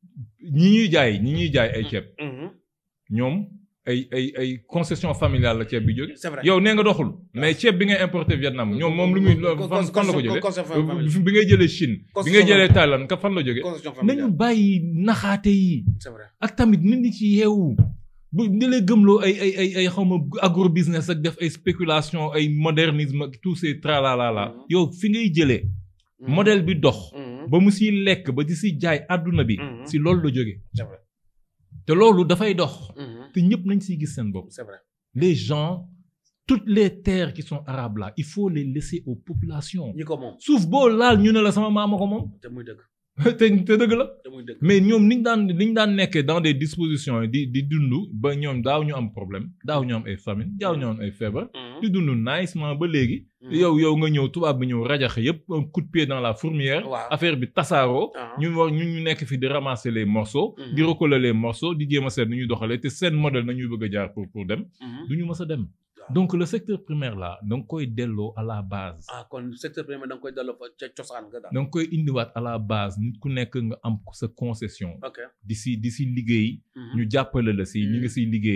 ñi ñuy jaay ñi ñuy jaay ay ceeb Mhm. ñoom ay ay ay concession familiale la ceeb bi jóge c'est vrai. yow nee nga doxul mais ceeb bi ngay importer Vietnam ñoom moom lu muy fan fan la ko jëlee concession familiale. bi ngay jëlee Chine bi Concession ngay jëlee familiale. Thaïlande ka fan la jógee concession nañu familiale. bàyyi naxaate yi c'est vrai. ak tamit nit ñi ci yeewu bu di lay gëmloo ay ay ay ay xawma agro business ak def ay spéculation ay modernisme ak tous ces tralalala Mhm. yow fi ngay jëlee Mhm. modèle bi dox Mhm. ba mu siy lekk ba di si jaay àdduna bi Mhm. si loolu la jógee c'est vrai. te loolu dafay dox Mhm. te ñëpp nañ siy gis seen bopp c'est vrai. les gens toutes les terres qui sont arabes là il faut les laisser aux populations ñi ko moom suuf boo laal ñu ne la sama maama ko moom te muy dëgg te te dëgg la te muy dëgg. mais ñoom niñ daan niñ daan nekkee dans des dispositions di di dund ba ñoom daaw ñu am problème daaw ñu am ay famine daaw ñu am ay feebar Mhm. di dund nicement ba léegi Mhm. yow yow nga ñëw tubaab bi ñëw rajaxe yépp un coup de pied dans la fourmilière Waaw. affaire bi tasaaroo Ah. ñu war ñu ñu nekk fi di ramasser les morceaux Mhm. di recoller les morceaux di jéem a seet nu ñuy doxalee te seen modèle nañuy bëgg a jaar pour pour dem Mhm. du ñu mës a dem Waaw. donc le secteur primaire là da nga koy delloo à la base ah kon secteur primaire da nga koy delloo fa ca cosaan nga daal. da nga koy indiwaat à la base nit ku nekk nga am sa concession ok. di si di si liggéey Mhm. ñu jàppale la si ñi nga siy liggéeyee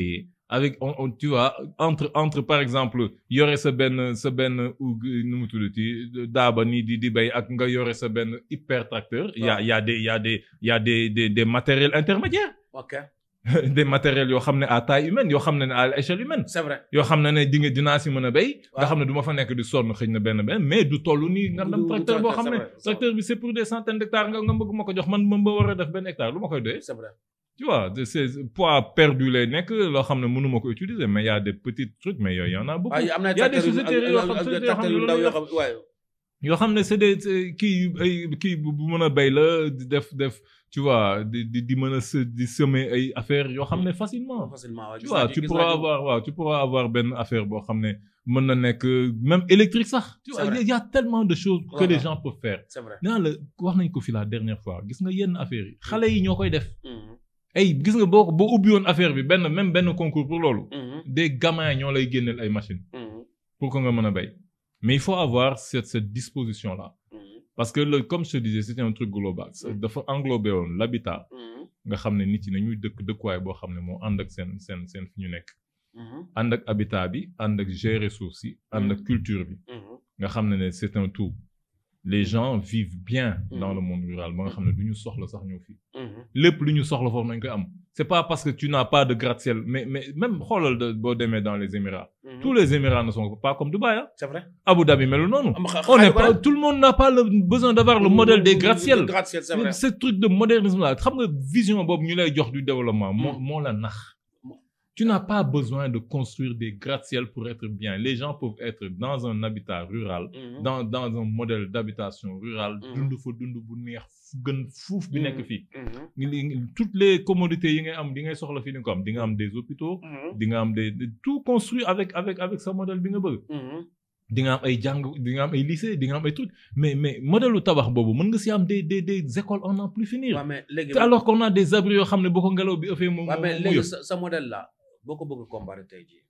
avec on, on tu vois entre entre par exemple yore sa benn sa benn ou nu mu tuddati daaba nii di di bay ak nga yore sa benn hyper tracteur. y a y a des y a des y a des des des matériels intermédiaires. ok des matériels yoo xam ne à taille humaine yoo xam ne à l'échelle humaine. c'est vrai. yoo xam ne ne di nga dinaa si mën a béy. nga waaw. xam ne du ma fa nekk di sonn xëy na benn benn mais du toll nii nga dem Du- du tracteur boo tracteur, xam ne c'est vrai, c'est tracteur bi c'est pour des centaines d'hectares nga nga bëgg ma ko jox man ma ba war a def benn hectare lu ma koy doyee. c'est vrai. tu vois de ces poids perdu lay nekk loo xam ne mënu ma ko utiliser mais y a des petits trucs mais yooyu y en a beaucoup. waaye am na y a des tracteurs yu- sociétés ak- yoo ak- xam- ak sociétés yoo xam tracteurs ne yu ndaw loolu yoo xam waaye. yoo xam ne c'est des c'est kii yu ay kii bu bu mën a béy la di def def tu vois di di di mën a se di semer ay affaires yoo xam ne facilement. facilement waaye tu gis vois naa ci- tu gis pourras naa ci- avoir waaw tu pourras avoir benn affaire boo xam ne mën na nekk même électrique sax. tu C'est vois vrai. il y a tellement de choses que Voilà. les gens peuvent faire. c'est vrai. nee naa la wax nañ ko fi la dernière fois gis nga yenn affaires yi xale yi ñoo koy def. Mhm. ay gis nga boo boo ubbi woon affaire bi benn même benn concours pour loolu. Mhm. des gamins ñoo lay génneel ay machines Mhm. pour que nga mën a béy. mais il faut avoir cette cette disposition là. Mhm. parce que le comme je te disais c'était un truc global. Ça Mm. dafa englobé woon l'habitat Mhm. nga xam ne nit yi nañuy dëkk dëkkuwaay boo xam ne moo ànd ak seen seen seen fi ñu nekk. Mhm. ànd ak habitat bi ànd ak gérer suuf si ànd ak culture bi Mhm. nga xam ne ne c'est un tout les gens vivent bien dans Mhm. le monde rural ba nga xam ne du ñu soxla sax ñëw fii Mhm. lépp lu ñu soxla foofu nañ koy am c'est pas parce que tu n'as pas de gratte-ciel mais mais même xoolal de boo demee dans les Émirats Mhm. tous les Émirats ne sont pas comme Dubaï hein c'est vrai. Abu Dhabi melu noonu am xa- on xaalis n'est ba pas nag. tout le monde n'a pas le besoin d'avoir le modèle des gratte-ciel Le gratte-ciel, c'est vrai. ce truc de modernisme là xam nga vision boobu ñu lay jox du développement moo Mm. moo la nax Mo- tu n'as pas besoin de construire des gratte-ciel pour être bien les gens peuvent être dans un habitat rural Mhm. dans dans un modèle d'habitation rural Mm. dund fa dund bu neex fu gën fuuf bi nekk fii Mhm. ngi- ngi- toutes les commodités yi ngay am di ngay soxla fii ni ko am di nga am des hôpitaux Mhm. di nga am des des- tout construit avec avec avec sa modèle bi nga bëgg Mhm. di nga am ay jàng di nga am ay lycée di nga am ay trucs mais mais modèle u tabax boobu mën nga si am des des des écoles en n'en plus finir waaw mais léegi. te alors qu'on a des abris yoo xam ne boo ko ngelaw bi ëffee mu waaw mais mu léegi yëpp sa sa modèle là boo ko bëgg a comparer tey jii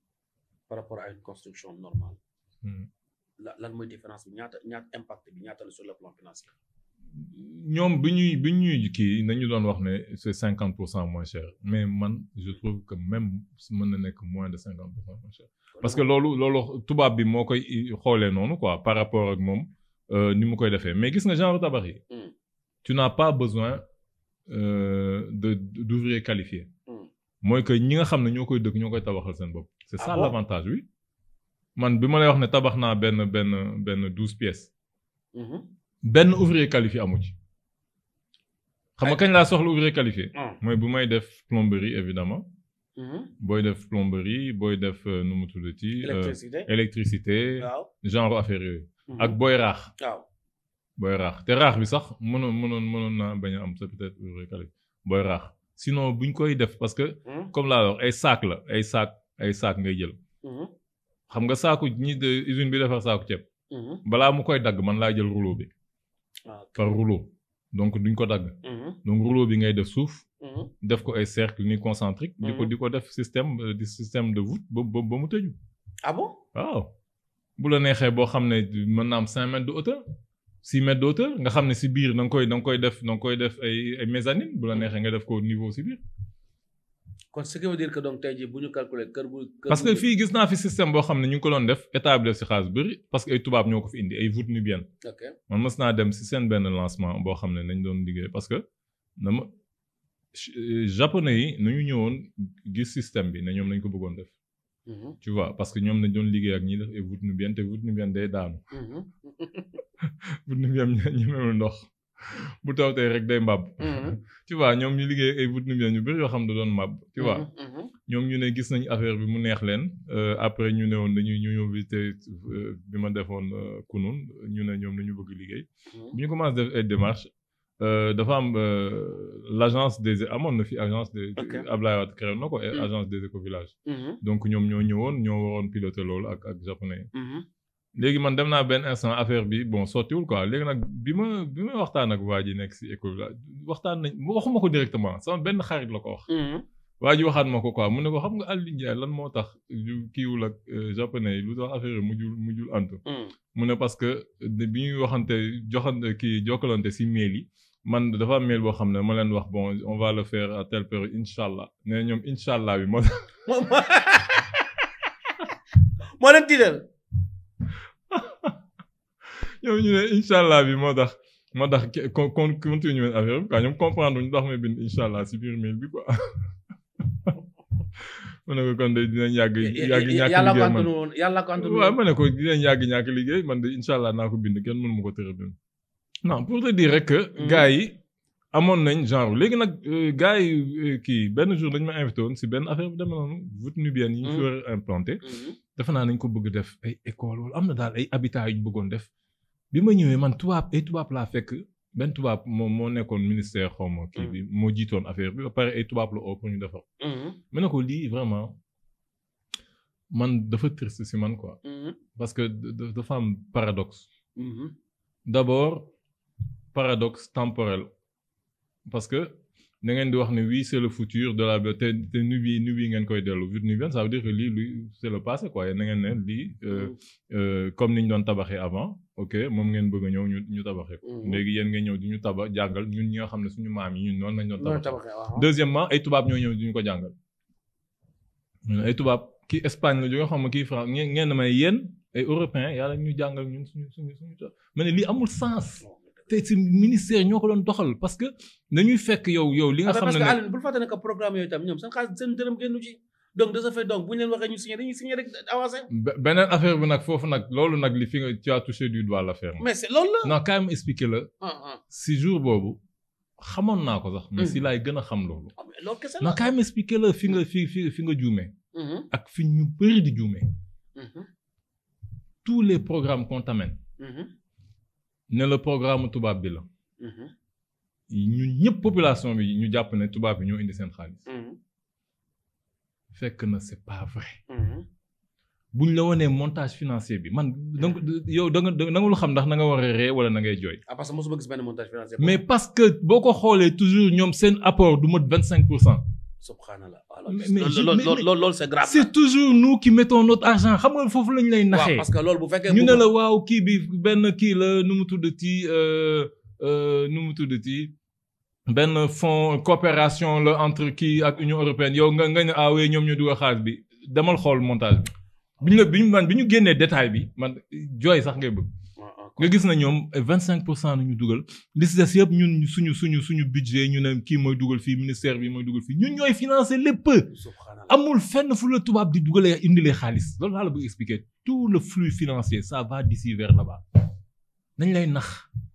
par rapport à une construction normale Hmm. la lan mooy différence bi ñaata ñaata impact bi ñaata la sur le plan financier. ñoom bi ñuy bi ñuy kii nañu doon wax ne c'est cinquante pour cent moins cher mais man je trouve que même mën na nekk moins de cinquante pour cent moins cher parce que loolu loolu tubaab bi moo koy xoolee noonu quoi par rapport ak moom euh, ni mu koy defee mais gis nga genre tabax yi Hmm. tu n'as pas besoin euh, de d'ouvriers qualifiés Hmm. mooy que ñi nga xam ne ñoo koy dëkk ñoo koy tabaxal seen bopp c'est Ah ça bon? l'avantage oui man bi ma lay wax ne tabax naa benn benn benn douze pièces Mhm. benn ouvrier qualifié amu ci xam nga Ay. kañ laa soxla ouvrier qualifié Ah. mooy bu may def plomberie évidemment Mhm. booy def plomberie booy def euh, nu mu tuddati euh, électricité. électricité waaw. genre affaire yooyu Mhm. ak booy raax waaw. booy raax te raax bi sax mënoon mënoon mënoon naa bañ a am c'est peut-être ouvrier qualifié booy raax sinon buñ koy def parce que Mhm. comme laa wax ay sac la ay sac ay sac ngay jël Mhm. xam nga saaku ñi de usine bi defar saaku ceeb Mhm. balaa mu koy dagg man laa jël rouleau bi Ah, ok. par rouleau donc duñ ko dagg Mhm. donc rouleau bi ngay def suuf Mhm. def ko ay cercle ni concentrique di ko Mhm. di ko def système euh, di système de voûte ba ba ba mu tëju ah bon. waaw bu la neexee boo xam ne mën na am cinq mètres de hauteur six mètres de hauteur nga xam ne si biir da nga koy da nga koy def da nga koy def ay ay mezzanine bu la neexee nga def ko niveau si biir kon ce qui veut dire que donc tey jii bu ñu calculer kër bu. kër parce bu- que fii gis naa fi système boo xam ne ñu ngi ko doon def état bi def si xaalis bëri parce que ay tubaab ñoo ko fi indi ay voûte nubienne ok man mës naa dem si seen benn lancement boo xam ne nañ doon liggéey parce que na ma euh, japonais yi nañu ñëwoon gis système bi ne ñoom nañ ko bëggoon def Mhm. tu vois parce que ñoom nañ doon liggéey ak ñi def ay voûte nubienne te voûte nubienne day daanu Mhm. voûte nubienne ñemewul ndox bu tawtee rek day màbb Mhm. tu vois ñoom ñu liggéey ay voûte nubienne yu bëri yoo xam ne da doon màbb tu vois Mhm. Mhm. ñoom ñu ne gis nañ affaire bi mu neex leen euh, après ñu ne woon dañuy ñu ñëw visiter euh, bi ma defoon euh, kunun ñu ne ñoom dañu bëgg liggéey bi ñu commencé def ay démarches euh, dafa am euh, l'agence des amoon na fi agence des Ok. Ablaye Wade créé na ko et Mm. agence des écovillages Mhm. donc ñoom ñoo ñëwoon ñoo waroon piloter loolu ak ak japonais yi Mhm. léegi man dem naa benn instant affaire bi bon sottiwul quoi léegi nag bi ma bi ma waxtaan ak waa ji nekk si écovillage waxtaan nañ waxuma ko directement sama benn xarit la ko wax Mhm. waa ji waxaat ma ko quoi mu ne ko xam nga Aliou Ndiaye lan moo tax yu kiiwul ak euh, japonais yi lu tax affaire yi mujjul mujjul antu Mhm. mu ne parce que de- bi ñuy waxante joxante kii jokkalante si mail yi man dafa am mail boo xam ne ma leen wax bon on va le faire à telle période incha allah nee na ñoom incha allah bi moo tax moo moo leen tiital ñoom ñu ne incha allah bi moo tax moo tax con con continuer affaire bi quoi ñoom comprendre ñu tax may bind incha allah si biir mail bi quoi ma ne ko kon de dinañ yàgg yàgg ñàkk yàlla ko liggéey man antunu woon yàlla ko antunu waaw woon ma ne ko dinañ yàgg ñàkk liggéey man de incha allah naa ko bind kenn mënu ma ko tëra bind non pour te dire rek que Mhm. gars yi amoon nañ genre léegi nag euh, gars yi euh, kii benn jour dañ ma invité woon si benn affaire bu demee noonu voûte nubienne yi ñu fi Mhm. war a implanté Mhm. defe naa nañ ko bëgg def ay école wala am na daal ay habitat yu ñu bëggoon def bi ma ñëwee man tubaab ay tubaab laa fekk benn tubaab moo moo nekkoon ministère xaw ma kii bi moo jiitoon affaire bi ba pare ay tubaab la oo pour ñu defar Mhm. ma ne ko lii vraiment man dafa triste si man quoi Mhm. parce que da- da- dafa am paradoxe Mhm. d'abord paradoxe temporel parce que da ngeen di wax ne oui c'est le futur de la te te Nubie Nubie ngeen koy dellu vite nubienne ça veut dire que lii lui c'est le passé quoi yéen da ngeen ne lii euh, euh, comme ni ñu doon tabaxee avant ok moom ngeen bëgg a ñëw ñu ñu tabaxee ko Mhm. léegi yéen ngeen ñëw di ñu tabax jàngal ñun ñi nga xam ne suñu maam yi ñun noonu lañ doon Noonu tabaxee tabaxee waaw. deuxièmement ay tubaab ñoo ñëw di ñu ko jàngal ñu ne ay tubaab kii Espagne la jógee xam nga kii France ngeen ngeen may yéen ay européens yàlla ñu jàngal ñun suñu suñu suñu ma ne lii amul sens te si ministère ñoo ko doon doxal parce que dañuy fekk yow yow li nga Ah, xam parce ne que ne Aline bul fàtte ne que programme yooyu tam ñoom seen xaalis seen dërëm génnu ci donc de ce fait donc bu ñu leen waxee ñu signé dañuy signé rek avancé be- beneen affaire bi nag foofu nag loolu nag li fi nga tu as touché du doigt l'affaire mais c'est loolu la non quand même expliquer la ah ah si jour boobu xamoon naa ko sax mais Mhm. si laay gën a xam loolu Ah, mais loolu kese la non quand même expliquer la fi nga fi fi fi nga juumee Mhm. ak fi ñu bëri di juumee Mhm. tous les programmes qu'on t'amène Mhm. ne le programme tubaab bi la Mhm. ñun ñëpp population bi ñu jàpp ne tubaab bi ñoo indi seen xaalis Mhm. fekk na c'est pas vrai Mhm. bu ñu la wanee montage financier bi man donc yow da nga da nga lu xam ndax na nga war a ree wala na ngay jooy ah parce que mosuma gis benn montage financier mais parce que boo ko xoolee toujours ñoom seen apport du mot vingt cinq pour cent subhanallah Mais- mais je- loolu mais- loolu loolu loolu c'est grave c'est toujours nous qui mettons notre argent xam nga foofu lañ lay waaw naxee parce que loolu bu fekkee ñu ne bu- la waaw kii bi benn kii la nu mu tuddati euh, euh, nu mu tuddati benn fonds coopération la entre kii ak Union européenne yow nga nga ne ah oui ñoom ñoo dugal xaalis bi demal xool montage bi bi ñu la bi ñu man bi ñu génnee détail bi man jooy sax ngay bëgg Ah, ah, nga gis na ñoom vingt cinq pour cent la ñu dugal li si des yëpp ñun suñu suñu suñu budget ñu ne kii mooy dugal fii ministère bi mooy dugal fii ñun ñooy financer lépp subhanallah amul fenn fu la tubaab di dugalee indilee xaalis loolu laa la bëgg expliquer tout le flux financier ça va d'ici vers là-bas nañ lay nax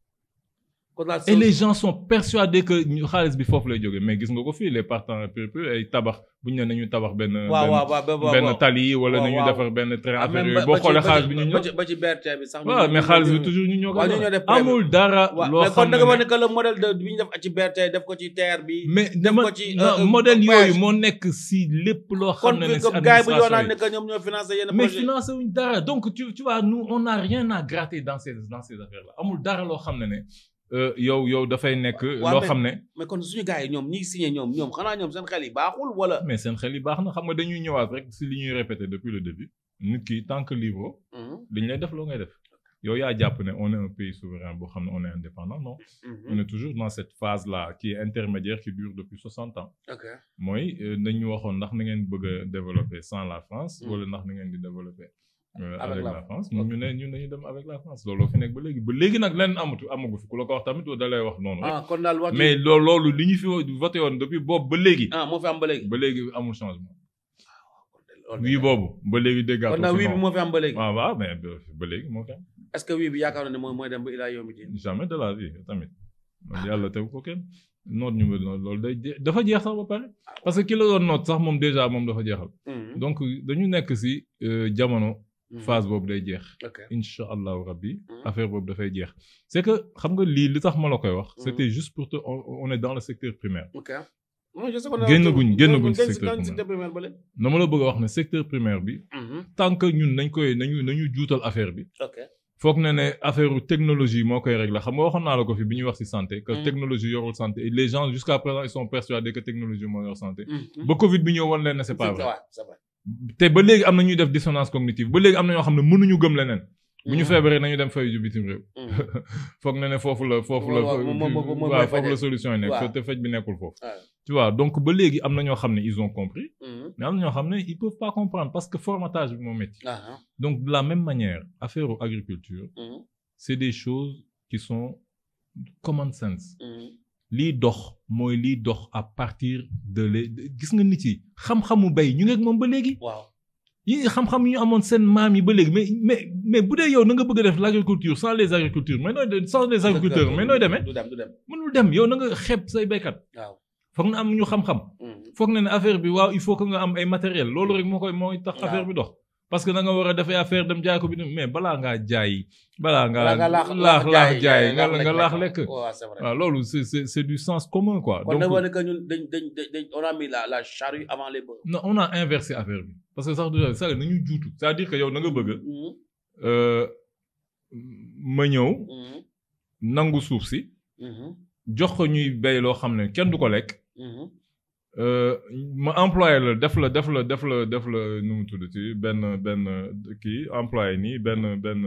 kon daal et les gens sont persuadés que ñu xaalis bi foofu lay jógee mais gis nga ko fii les partenaires privés ay tabax bu ñu ne nañu tabax benn waaw benn waaw waaw ba- ba- benn waaw. tali wala waaw, nañu waaw. defar benn train Ah, affaire même yooyu ba- boo ba ci- xoolee ba xaalis ci- bi ñu ba ñëw ci- ba ci BRT bi sax ñu- waaw mais ñu- xaalis bi ñu- toujours ñu ñoo ko waaw, ñu defar. ñoo def prévu. amul dara waaw loo mais kon xam da nga wax ne ne que le modèle de bi ñu def ci BRT def ko ci TER bi mais def dama ko ci, non euh, modèle voyage. yooyu moo nekk si lépp loo kon xam ne ne si comme gars yi bu ñu administration naan yi. ne que ñoom ñoo financé yenn mais projet financé wuñ dara donc tu tu vois nous on n'a rien à gratter dans ces dans ces affaires là amul dara loo xam ne ne euh, yow yow dafay nekk waaw, loo mais- xam ne mais kon suñu gars yi ñoom ñiy signé ñoom ñoom xanaa ñoom seen xel yi baaxul wala mais seen xel yi baax na xam nga dañuy ñëwaat rek si li ñuy répéter depuis le début nit ki tant que libre Mhm, li ñu lay def loo ngay def yow yaa jàpp ne on est un pays souverain boo xam ne on est indépendant non mhm. on est toujours dans cette phase là qui est intermédiaire qui dure depuis 60 ans ok mooy euh, dañu waxoon ndax na ngeen bëgg a développer sans la France Mm. wala ndax na ngeen di développer euh, Avec avec la la France. France ñun ñu ne ñun dañu dem avec la France looloo fi nekk ba léegi ba léegi nag lenn amatu amagu fi ku la ko wax tamit da lay wax noonu rek ah kon daal wax mais loo loolu li ñu fi voté woon depuis boobu ba léegi ah moo fi am ba léegi ba léegi amul changement Loolu wii boobu ba léegi déggaatoo kon daal fi wii bi non. moo fi am ba léegi waaw waaw mais ba ba léegi moo fi am est-ce que wii bi yaakaar na ne mooy mooy dem ba ilaa yombi diin jamais de la vie tamit loolu yàlla tegu ko kenn noot ñu mel noonu loolu day je- dafa jeex sax ba pare parce que ki la doon noot sax moom déjà moom dafa jeexal Mhm, donc dañu nekk si euh, jamono mhm. phase boobu day jeex ok incha allahu rabbi Mhm. affaire boobu dafay jeex c'est que xam nga lii li tax ma la koy wax Mhm. c'était juste pour te on, on est dans le secteur primaire ok non je sais qu'on est Génn en- guñ- génn guñ génn ci si- secteur génn si primaire. secteur primaire ba léegi na ma la bëgg a wax ne secteur primaire bi Mhm, tant que ñun nañ koy nañu nañu juutal affaire bi ok foog na ne affaire technologie moo koy régler xam nga waxoon naa la ko fi bi ñuy wax ci santé que Mhm. technologie yorul santé et les gens jusqu'à présent ils sont persuadés que technologie moo yor santé Mhm. ba Covid bi ñëw wan leen ne c'est pas vrai Ouais, c'est vrai te ba léegi am na ñuy def dissonance cognitive ba léegi am na ñoo xam ne mënuñu gëm leneen bu ñu feebaree nañu dem fay ju bitim réew foog na ne foofu la foofu la Waaw, moom- moom- moom mooy waaw foofu fajee. la solution yi nekk Waaw. te faj bi nekkul foofu waaw. tu vois donc ba léegi am na ñoo xam ne ils ont compris mais am na ñoo xam ne ils peuvent pas comprendre parce que formatage bi moo métti ah donc de la même manière affaire agriculture ah. c'est des choses qui sont common sense lii dox mooy lii dox à partir de les gis nga nit yi xam-xamu bay ñu ngi ak moom ba léegi waaw. yi xam-xam yi ñu amoon seen maam yi ba léegi mais mais mais bu dee yow na nga bëgg a def l'agriculture sans les agricultures mais nooy de- sans les agriculteurs mais nooy demee du dem du dem. mënul dem yow na nga xeeb say béykat waaw. foog na am ñu xam-xam foog na ne affaire bi waaw il faut que nga am ay matériel loolu rek moo koy mooy tax Waaw. affaire bi dox parce que da nga war a defee affaire dem jaay ko bi mais balaa ngaa jaay balaa ngaa laax laax laax jaay nga nga laax lekk waaw c'est vrai. waaw loolu c'est c'est c'est du sens commun quoi kon nag donc wane que ñun dañ dañ dañ on a mis la la charrue avant les bœufs. non on a inversé affaire bi parce que sax du ça nañu juutu c'est-à-dire que yow na nga bëgg euh, ma ñëw nangu suuf si jox ko ñuy béy loo xam ne kenn du ko lekk euh, ma employé la def la def la def la def la nu mu tudd ci benn benn kii employé nii benn benn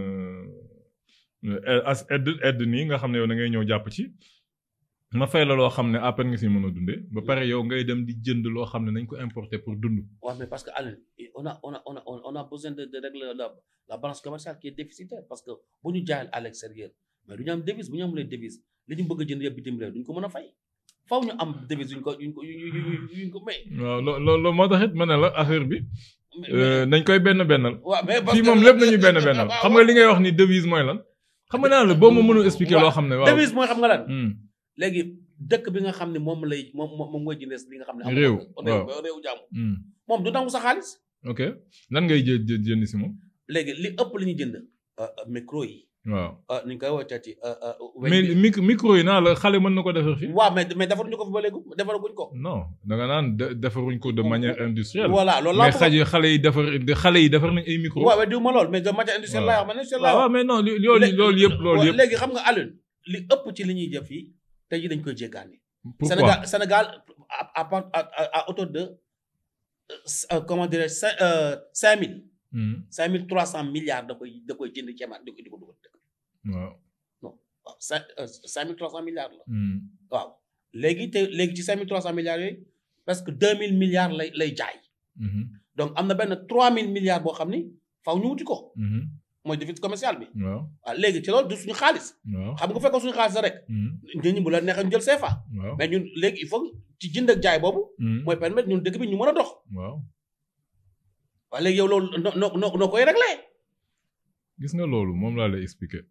euh, as aide aide nii nga xam ne yow da ngay ñëw jàpp ci ma fay la loo xam ne à peine nga si mën a dundee ba pare yow ngay dem di jënd loo xam ne nañ ko importer pour dund. Ouais, mais parce que Alain, on a, on a, on a, on a besoin de, de régler la, la balance commerciale qui est déficitaire parce que bu ñu jaayal à l'extérieur mais du ñu am devise bu ñu amulee devise li ñu bëgg a jënd yëpp bitim réew duñ ko mën a fay faw ñu am devise yuñ ko yuñ ko yuñ ko yuñ ko may. waaw loo loolu moo tax it ma ne la affaire bi euh, nañ koy benn bennal. waaw mais parce fii que moom lépp nañu benn bennal xam nga li ngay wax ni devise mooy lan. xam nga naa la boo ma mënul expliquer loo xam ne waaw. devise mooy xam nga lan Hmm. léegi dëkk bi nga xam ne moom lay moom moom moom mooy jëndee li nga xam ne. amul Réew, ko. waaw. réew réew jàmm Hmm. moom du nangu sa xaalis. ok lan ngay jë jë jënd si moom. léegi li ëpp li ñuy jënd euh, euh, micro yi waaw euh, ni ñu koy wootee ci. euh, euh, weñ mais bi. mic micro yi naa la xale mën na ko defar fii. waaw mais mais defaruñu ko fi ba léegi defaraguñ ko. non da nga naan de- defaruñ ko de manière industrielle. voilà loolu laa mais xaj yi xale yi defar xale yi defar nañ ay micro. waaw mais diw ma lool mais de matière industrielle laa wax man industrielle laa waaw wax. mais non li- loolu loolu yëpp loolu yëpp. léegi xam nga Alioune li ëpp ci li ñuy jëf yi tey jii dañ koy jéggaani. pourquoi Sénégal Sénégal à à part à à à hauteur de euh, comment dirais je cinq euh, cinq mille Hmm. cinq mille trois cent milliards da koy da koy jënd ceebaat di ko di ko dugal dëkk waaw. waaw cinq euh, cinq mille trois cent milliards la Hmm. waaw léegi te léegi ci cinq mille trois cent milliards yooyu presque deux mille milliards lay lay jaay Mhm. donc am na benn trois mille milliards boo xam ni faw ñu wuti ko Mhm. mooy déficit commercial bi waaw waaw léegi ci loolu du suñu xaalis waaw. xam nga bu fekkoon suñu xaalis la rek Hmm. nit ñi bu la neexee ñu jël CFA waaw. mais ñun léegi il faut ci jënd ak jaay boobu Hmm. mooy permettre ñun dëkk bi ñu mën a dox waaw. waaye léegi yow loolu noo noo noo noo koy réglé gis nga loolu moom laa lay expliquer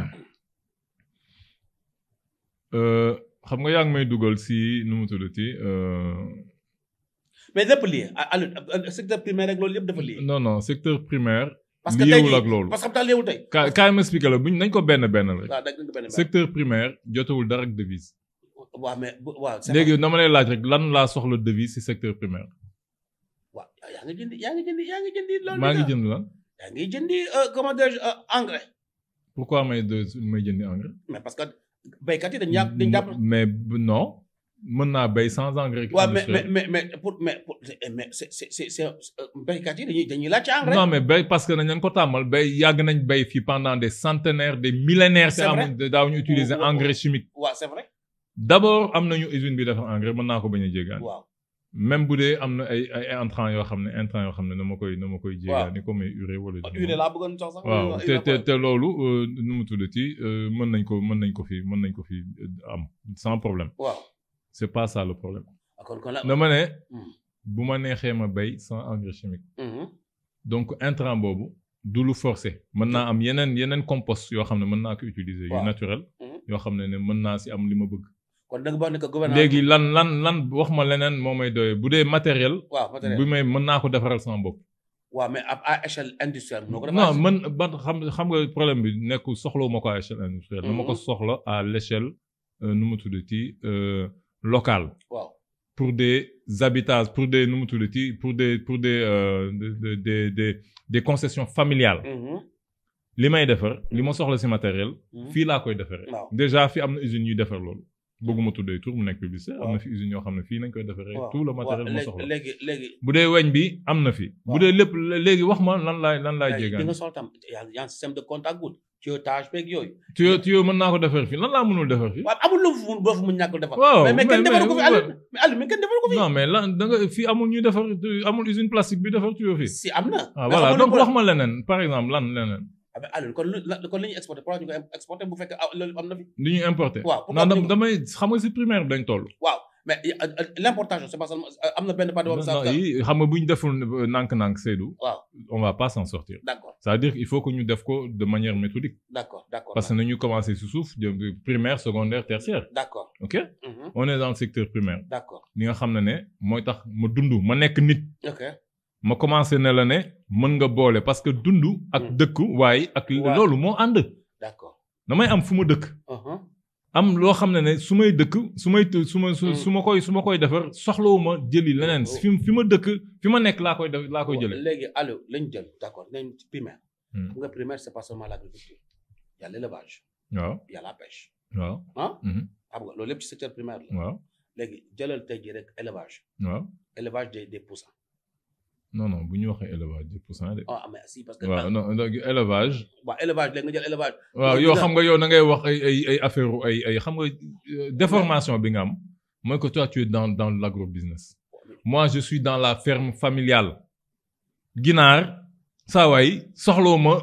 Euh, xam nga yaa ngi may dugal si nu mu tuddati euh, mais lépp lié Aliou secteur primaire rek loolu yëpp dafa lié. non non secteur primaire. parce que tey liéwul jii ak loolu. parce que xam nga liéwul tey. kaay kaay ma expliquer la buñ nañ ko benn benn rek. waaw dégg nga benn benn. secteur primaire jotewul dara ak devise. waaw mais bu waaw. c'est léegi dama lay laaj rek lan laa soxla devise si secteur primaire. waaw yaa ngi jëndi yaa ngi jëndi yaa ngi jëndi loolu. maa ngi jënd lan. yaa ngi jëndi euh, comment dirais-je euh, engrais. pourquoi may de may jëndi engrais. mais parce que béykat yi dañu yàpp dañu jàpp. mais b- non mën naa béy sans engrais. waaw mais mais industriel. mais mais pour mais pour mais c'est c'est c'est c'est béykat yi dañuy dañuy laaj ci engrais. non mais béy parce que nañ leen ko tàmmal béy yàgg nañ béy fii pendant des centenaires des millénaires. C'est te vrai. amuñ daawuñu utiliser Wa- wa- engrais chimique. waaw c'est vrai. d' abord am nañu usine bi defar engrais mën naa ko bañ a jéegaan. waaw même bu dee am na ay ay intrants yoo xam ne intrants yoo xam ne dama koy dama koy jéegaani comme ay urée wala. urée laa bëggoon sax sax. waaw te urée te quoi. te loolu euh, nu mu tuddati euh, mën nañ ko mën nañ ko fi mën nañ ko fi euh, am sans problème waaw. c' est pas ça le problème. ah kon kon la. dama ne Hmm. bu ma neexee ma béy sans engrais chimique. Mhm. donc intrant boobu du lu forcé mën naa am yeneen yeneen compost yoo xam ne mën naa ko utiliser. yu Waaw. naturel. Mhm. yoo xam ne ne mën naa si am li ma bëgg. kon da nga wax ne que gouvernement. léegi lan lan lan wax ma leneen moo may doyee bu dee matériel. waaw matériel. bu may mën naa ko defaral sama bopp. waaw mais à à échelle industrielle. noo ko non defee. man ban xam xam nga problème bi nekkul soxlawuma ko à échelle industrielle. dama ko Mhm. soxla à l' échelle euh, nu mu tuddati euh, locale. waaw. pour des habitats pour des nu mu tuddati pour des pour des euh, des des des des des concessions familiales. Mhm. li may defar li ma soxla si matériel. Mhm. fii laa koy defaree. waaw. déjà fi am na usine ñuy defar loolu. bëgguma tuddee tur mu nekk publicité am na Waaw. fi usines yoo xam ne fii nañ koy defaree waaw tout le waaw, matériel moo léegi soxla léegi léegi bu dee weñ bi am na fi bu Waaw. dee lépp léegi wax ma lan laay lan laay léegi di jéegaan nga soxla tam yaa yaa système de contact wut tuyautage beeg yooyu tuyau tuyau mën naa ko defar fii lan laa mënul defar fii waaw amul lu fu mun boo fu mun ñàkk defar waaw mais mais kenn mais- defaru ko fi mais- Aliou mais Aliou mais kenn defaru ko fi non mais lan da nga fii amul ñuy defar amul usine plastique bi defar tuyau fii si am na ah mais voilà xamuñu donc ko- wax ma leneen par exemple lan leneen ah mais Aliou kon lu la- kon li ñuy exporté pourquoi ñu ko exporté bu fekkee ah loolu am na fi li ñuy importer waaw pourquoi non dam- ñu- damay xam nga si primaire bi dañ toll waaw mais euh, euh, l'importation c'est pas seulement euh, am na benn part boobu non yi xam nga bu ñu deful nànk-nànk Seydou waaw on va pas s'en sortir d'accord c'est-à-dire il faut que ñu def ko de manière méthodique d'accord d'accord parce que nañu commencer si suuf de de primaire secondaire tertiaire d'accord ok Mhm, on est dans le secteur primaire d'accord li nga xam ne ne mooy tax ma dund ma nekk nit ok ma commencé ne la ne mën nga boole parce que dund ak Mm. dëkk waaye ak Ouais. loolu moo ànd d'accord damay am fu ma dëkk Mhm, am loo xam ne ne su may dëkk su may t- su ma su Mm. su ma koy su ma koy defar soxlawuma jëli leneen Oh. fi fi ma dëkk fi ma nekk laa koy def laa koy jëlee léegi Aliou lañ jël d'accord nañ ci primaire Hmm. xam nga primaire c'est pas seulement l'agriculture il y a l'élevage waaw il y a la pêche waaw ah Mhm. xam nga loolu lépp ci secteur primaire la waaw léegi jëlal tey jii rek élevage waaw élevage des des poussins non non bu ñu waxee élevage deux pour cent de ah mais si parce que waaw non donc élevage waaw élevage léegi nga jël élevage waaw Loolu yow dina- xam nga yow da ngay wax ay ay ay affaire ay ay xam nga euh, déformation bi nga am mooy que toi tu es dans dans l'agrobusiness moi je suis dans la ferme familiale ginaar saa waay soxloo ma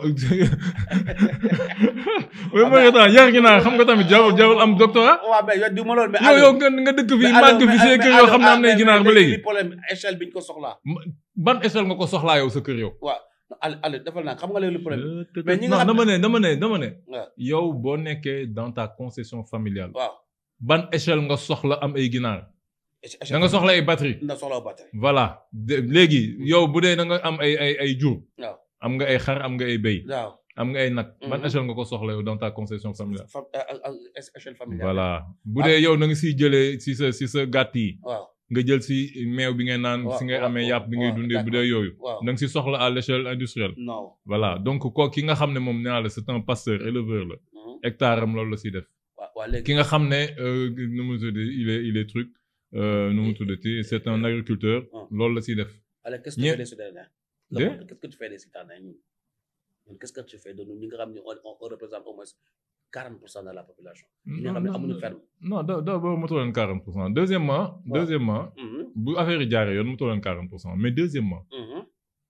oui ma nga tax yar ginaar xam nga tamit jarul jarul am doctorat waaw mais yow di ma loolu mais yow Aliou- yow nga nga dëkk fii mais màgg Aliou, fi mais- see mais kër yoo xam ne Aliou, am nay ah, ginaar ba mais léegi li problème échelle bi ñu ko soxlaa ban échelle nga ko soxlaa yow sa kër yow. waaw Aliou Aliou defal naa xam nga léegi lu problème mais ñi nga non xam- dama ne dama ne dama ne. waaw yow boo nekkee dans ta concession familiale. waaw ban échelle nga soxla am ay ginaar. échelle- da nga soxla ay batterie. na soxla batterie voilà de- léegi yow bu dee da nga am ay ay ay jur. waaw am nga ay xar am nga ay béy. waaw am nga ay nag. ban Mhm. échelle nga ko soxla yow dans ta concession familiale. Fam- euh, euh, euh, échelle familiale voilà bu Ah. dee yow da nga siy jëlee si sa si sa gàtt yi. waaw nga jël si meew bi ngay naan Waaw, si ngay waaw, amee waaw, yàpp bi ngay waaw, dundee bu dee yooyu. waaw da nga si soxla à l'échelle industrielle. non voilà donc ko ki nga xam ne moom nee naa la c'est un pasteur éleveur la Mhm. hectare am loolu la siy def waaw waaw léegi ki nga xam ne euh, nu mu tuddati il est il est truc euh, nu mu tuddati c'est un agriculteur Ah. loolu la siy def Allez, qu'est-ce que Ñe- tu fais des citadins De? Le monde, Qu'est-ce que tu fais des citadins ñun ñun qu'est-ce que tu fais de nous ñi nga xam ne on on on représente au moins 40 pour cent de la population. ñi nga xam ne amuñu ferme. non da d'abord moto leen 40 pour cent deuxièmement deuxièmement Mhm, bu affaire yi jaaree yoon moto leen 40 pour cent mais deuxièmement mhm.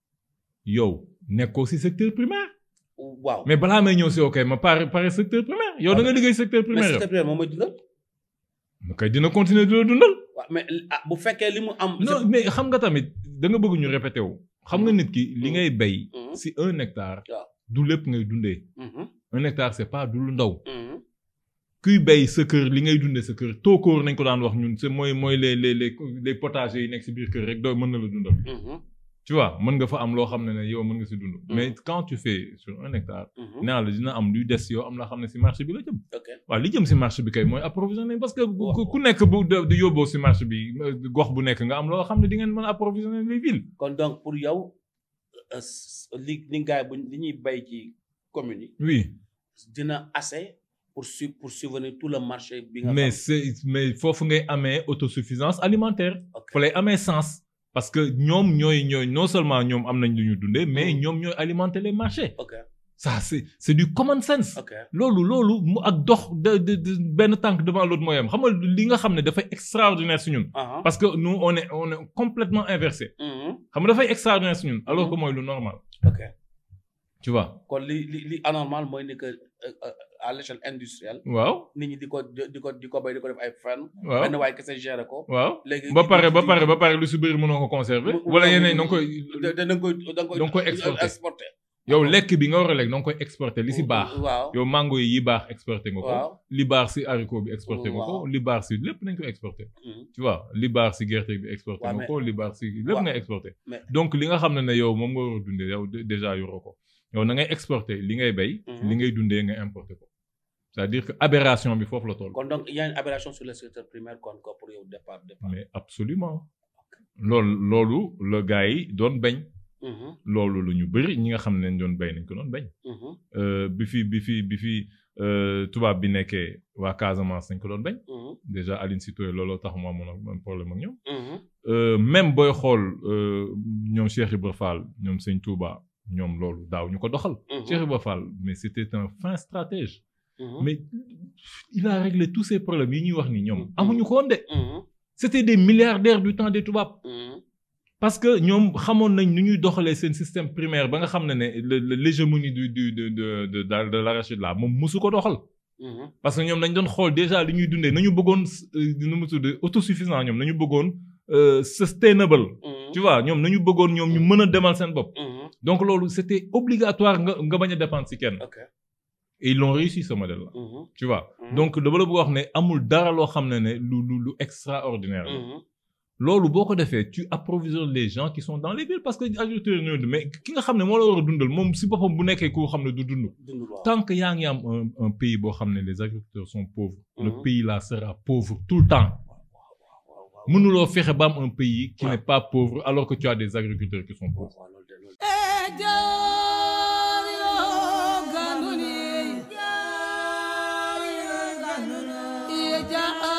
yow nekkoo si secteur primaire waaw mais balaa may ñëw si ok ma pare pare secteur primaire yow da nga liggéey secteur mais primaire yow secteur primaire moom mooy dundal. ma kay dina continuer di la dundal waaw mais ah bu fekkee li mu am. non mais xam nga tamit da nga bëgg ñu répété wu xam nga nit ki li Mhm. ngay bay Mhm. si un hectare waaw. du lépp ngay dundee Mhm, un hectare c'est pas du lu ndaw mhm. kuy bay sa kër li ngay dundee sa kër tookóor nañ ko daan wax ñun c'est mooy mooy les les les les potagers yi nekk si biir kër rek doo mën na la dundal Mhm, tu vois mën nga fa am loo xam ne ne yow mën nga si dund Mhm. mais quand tu fais sur un hectare mhm. nee naa la dina am luy des yow am la xam ne si marché bi la jëm ok waaw li jëm si marché bi kay mooy approvisionner parce que Waaw. ku- ku nekk bu de- di yóbboo si marché bi euh, gox bu nekk nga am loo xam ne di ngeen mën a approvisionner les villes kon donc pour yow euh, s- li li gars yi bu li ñuy bay ci communes yi oui dina assez pour su pour subvenir tout le marché bi nga mais xam. c'est mais foofu ngay amee autosuffisance alimentaire ok fa lay amee sens parce que ñoom ñooy ñooy non seulement ñoom am nañ lu ñu dundee mais Mm. ñoom ñooy alimenter les marchés ok ça c'est c'est du common sense ok loolu loolu mu ak dox de de de benn tànk devant l'autre mooy am xam nga li nga xam ne dafay extraordinaire si ñun aha parce que nous on est on est complètement inversé mhm, xam nga dafay extraordinaire si ñun alors que mooy lu normal ok tu vois kon li li li anormal mooy ni que euh, euh, à l'échelle industrielle waaw nit ñi di ko di ko di ko bay di ko def ay ferme waaw benn waaye kese gérer ko waaw léegi ba pare ba pare ba pare lu si bëri mënoo ko conserver Mu- wala mu- yeneen da nga koy da da nga koy da nga koy da nga koy exporter. exporter yow lekk bi nga war a lekk da nga koy exporter li si baax waaw yow mango yi yi baax exporté nga ko waaw li baax si haricot bi exporté nga ko Waaw. li baax si lépp nañ ko exporté mhm, tu vois li baax si gerte bi exporté Waaw, nga mais- ko li baax si lépp waaw. ngay exporté mais- donc li nga xam ne ne yow moom nga war a dundee yow dé- déjà yoroo ko yow na ngay exporté li ngay bay Mhm. li ngay dundee nga importé ko c'est-à-dire que aberration bi foofu la toll kon donc il y a une aberration sur le secteur primaire kon ko pour yow départ départ mais absolument loolu loolu la gars yi doon bañ mhm, loolu lu ñu bëri ñi nga xam ne doon bay nañ ko doon bañ mhm, Euh, bi fi bi fi bi fi euh, tubaab bi nekkee waa Casamance dañ ko doon bañ Mhm. déjà Aline Sitoé looloo tax mu amoon ak- am problème ak ñoom Mhm. Euh, même booy xool euh, ñoom Cheikh Ibra Fall ñoom Sëñ Touba ñoom loolu daaw ñu ko doxal Mhm. Cheikh Ibra Fall mais c'était un fin stratège Mhm. mais il a réglé tous ces problèmes yi ñuy wax ni ñoom amuñu ko woon de Mhm. c'était des milliardaires du temps des tubaab Mhm. parce que ñoom xamoon nañ nu ñuy doxalee seen système primaire ba nga xam ne ne le- le- l'hégémonie du du de de de de de l'arachide là moom musu ko doxal Mhm. parce que ñoom dañ doon xool déjà li ñuy dundee nañu bëggoon euh, nu mu tudd autosuffisant ñoom nañu bëggoon euh, sustainable Mhm. tu vois ñoom nañu bëggoon ñoom ñu mën a demal seen bopp Mhm. donc loolu c'était obligatoire nga nga bañ a dépendre ci kenn ok et ils l'ont réussi ce modèle là Mhm. tu vois Mhm. donc dama la bëgg wax ne amul dara loo xam ne ne lu lu lu extraordinaire la Mhm. loolu boo ko defee tu approvisionnes les gens qui sont dans les villes parce que agriculture ñooy mais ki nga xam ne moo la war a dundal moom si boppam bu nekkee koo xam ne du dund dund waaw. tant que yaa ngi am un un pays boo xam ne les agriculteurs sont pauvres le Mhm. pays là sera pauvre tout le temps waaw waaw. mënuloo fexe ba am un pays qui n'est pas pauvre alors que tu as des agriculteurs qui sont pauvres waaw loolu de loolu de. Yeah.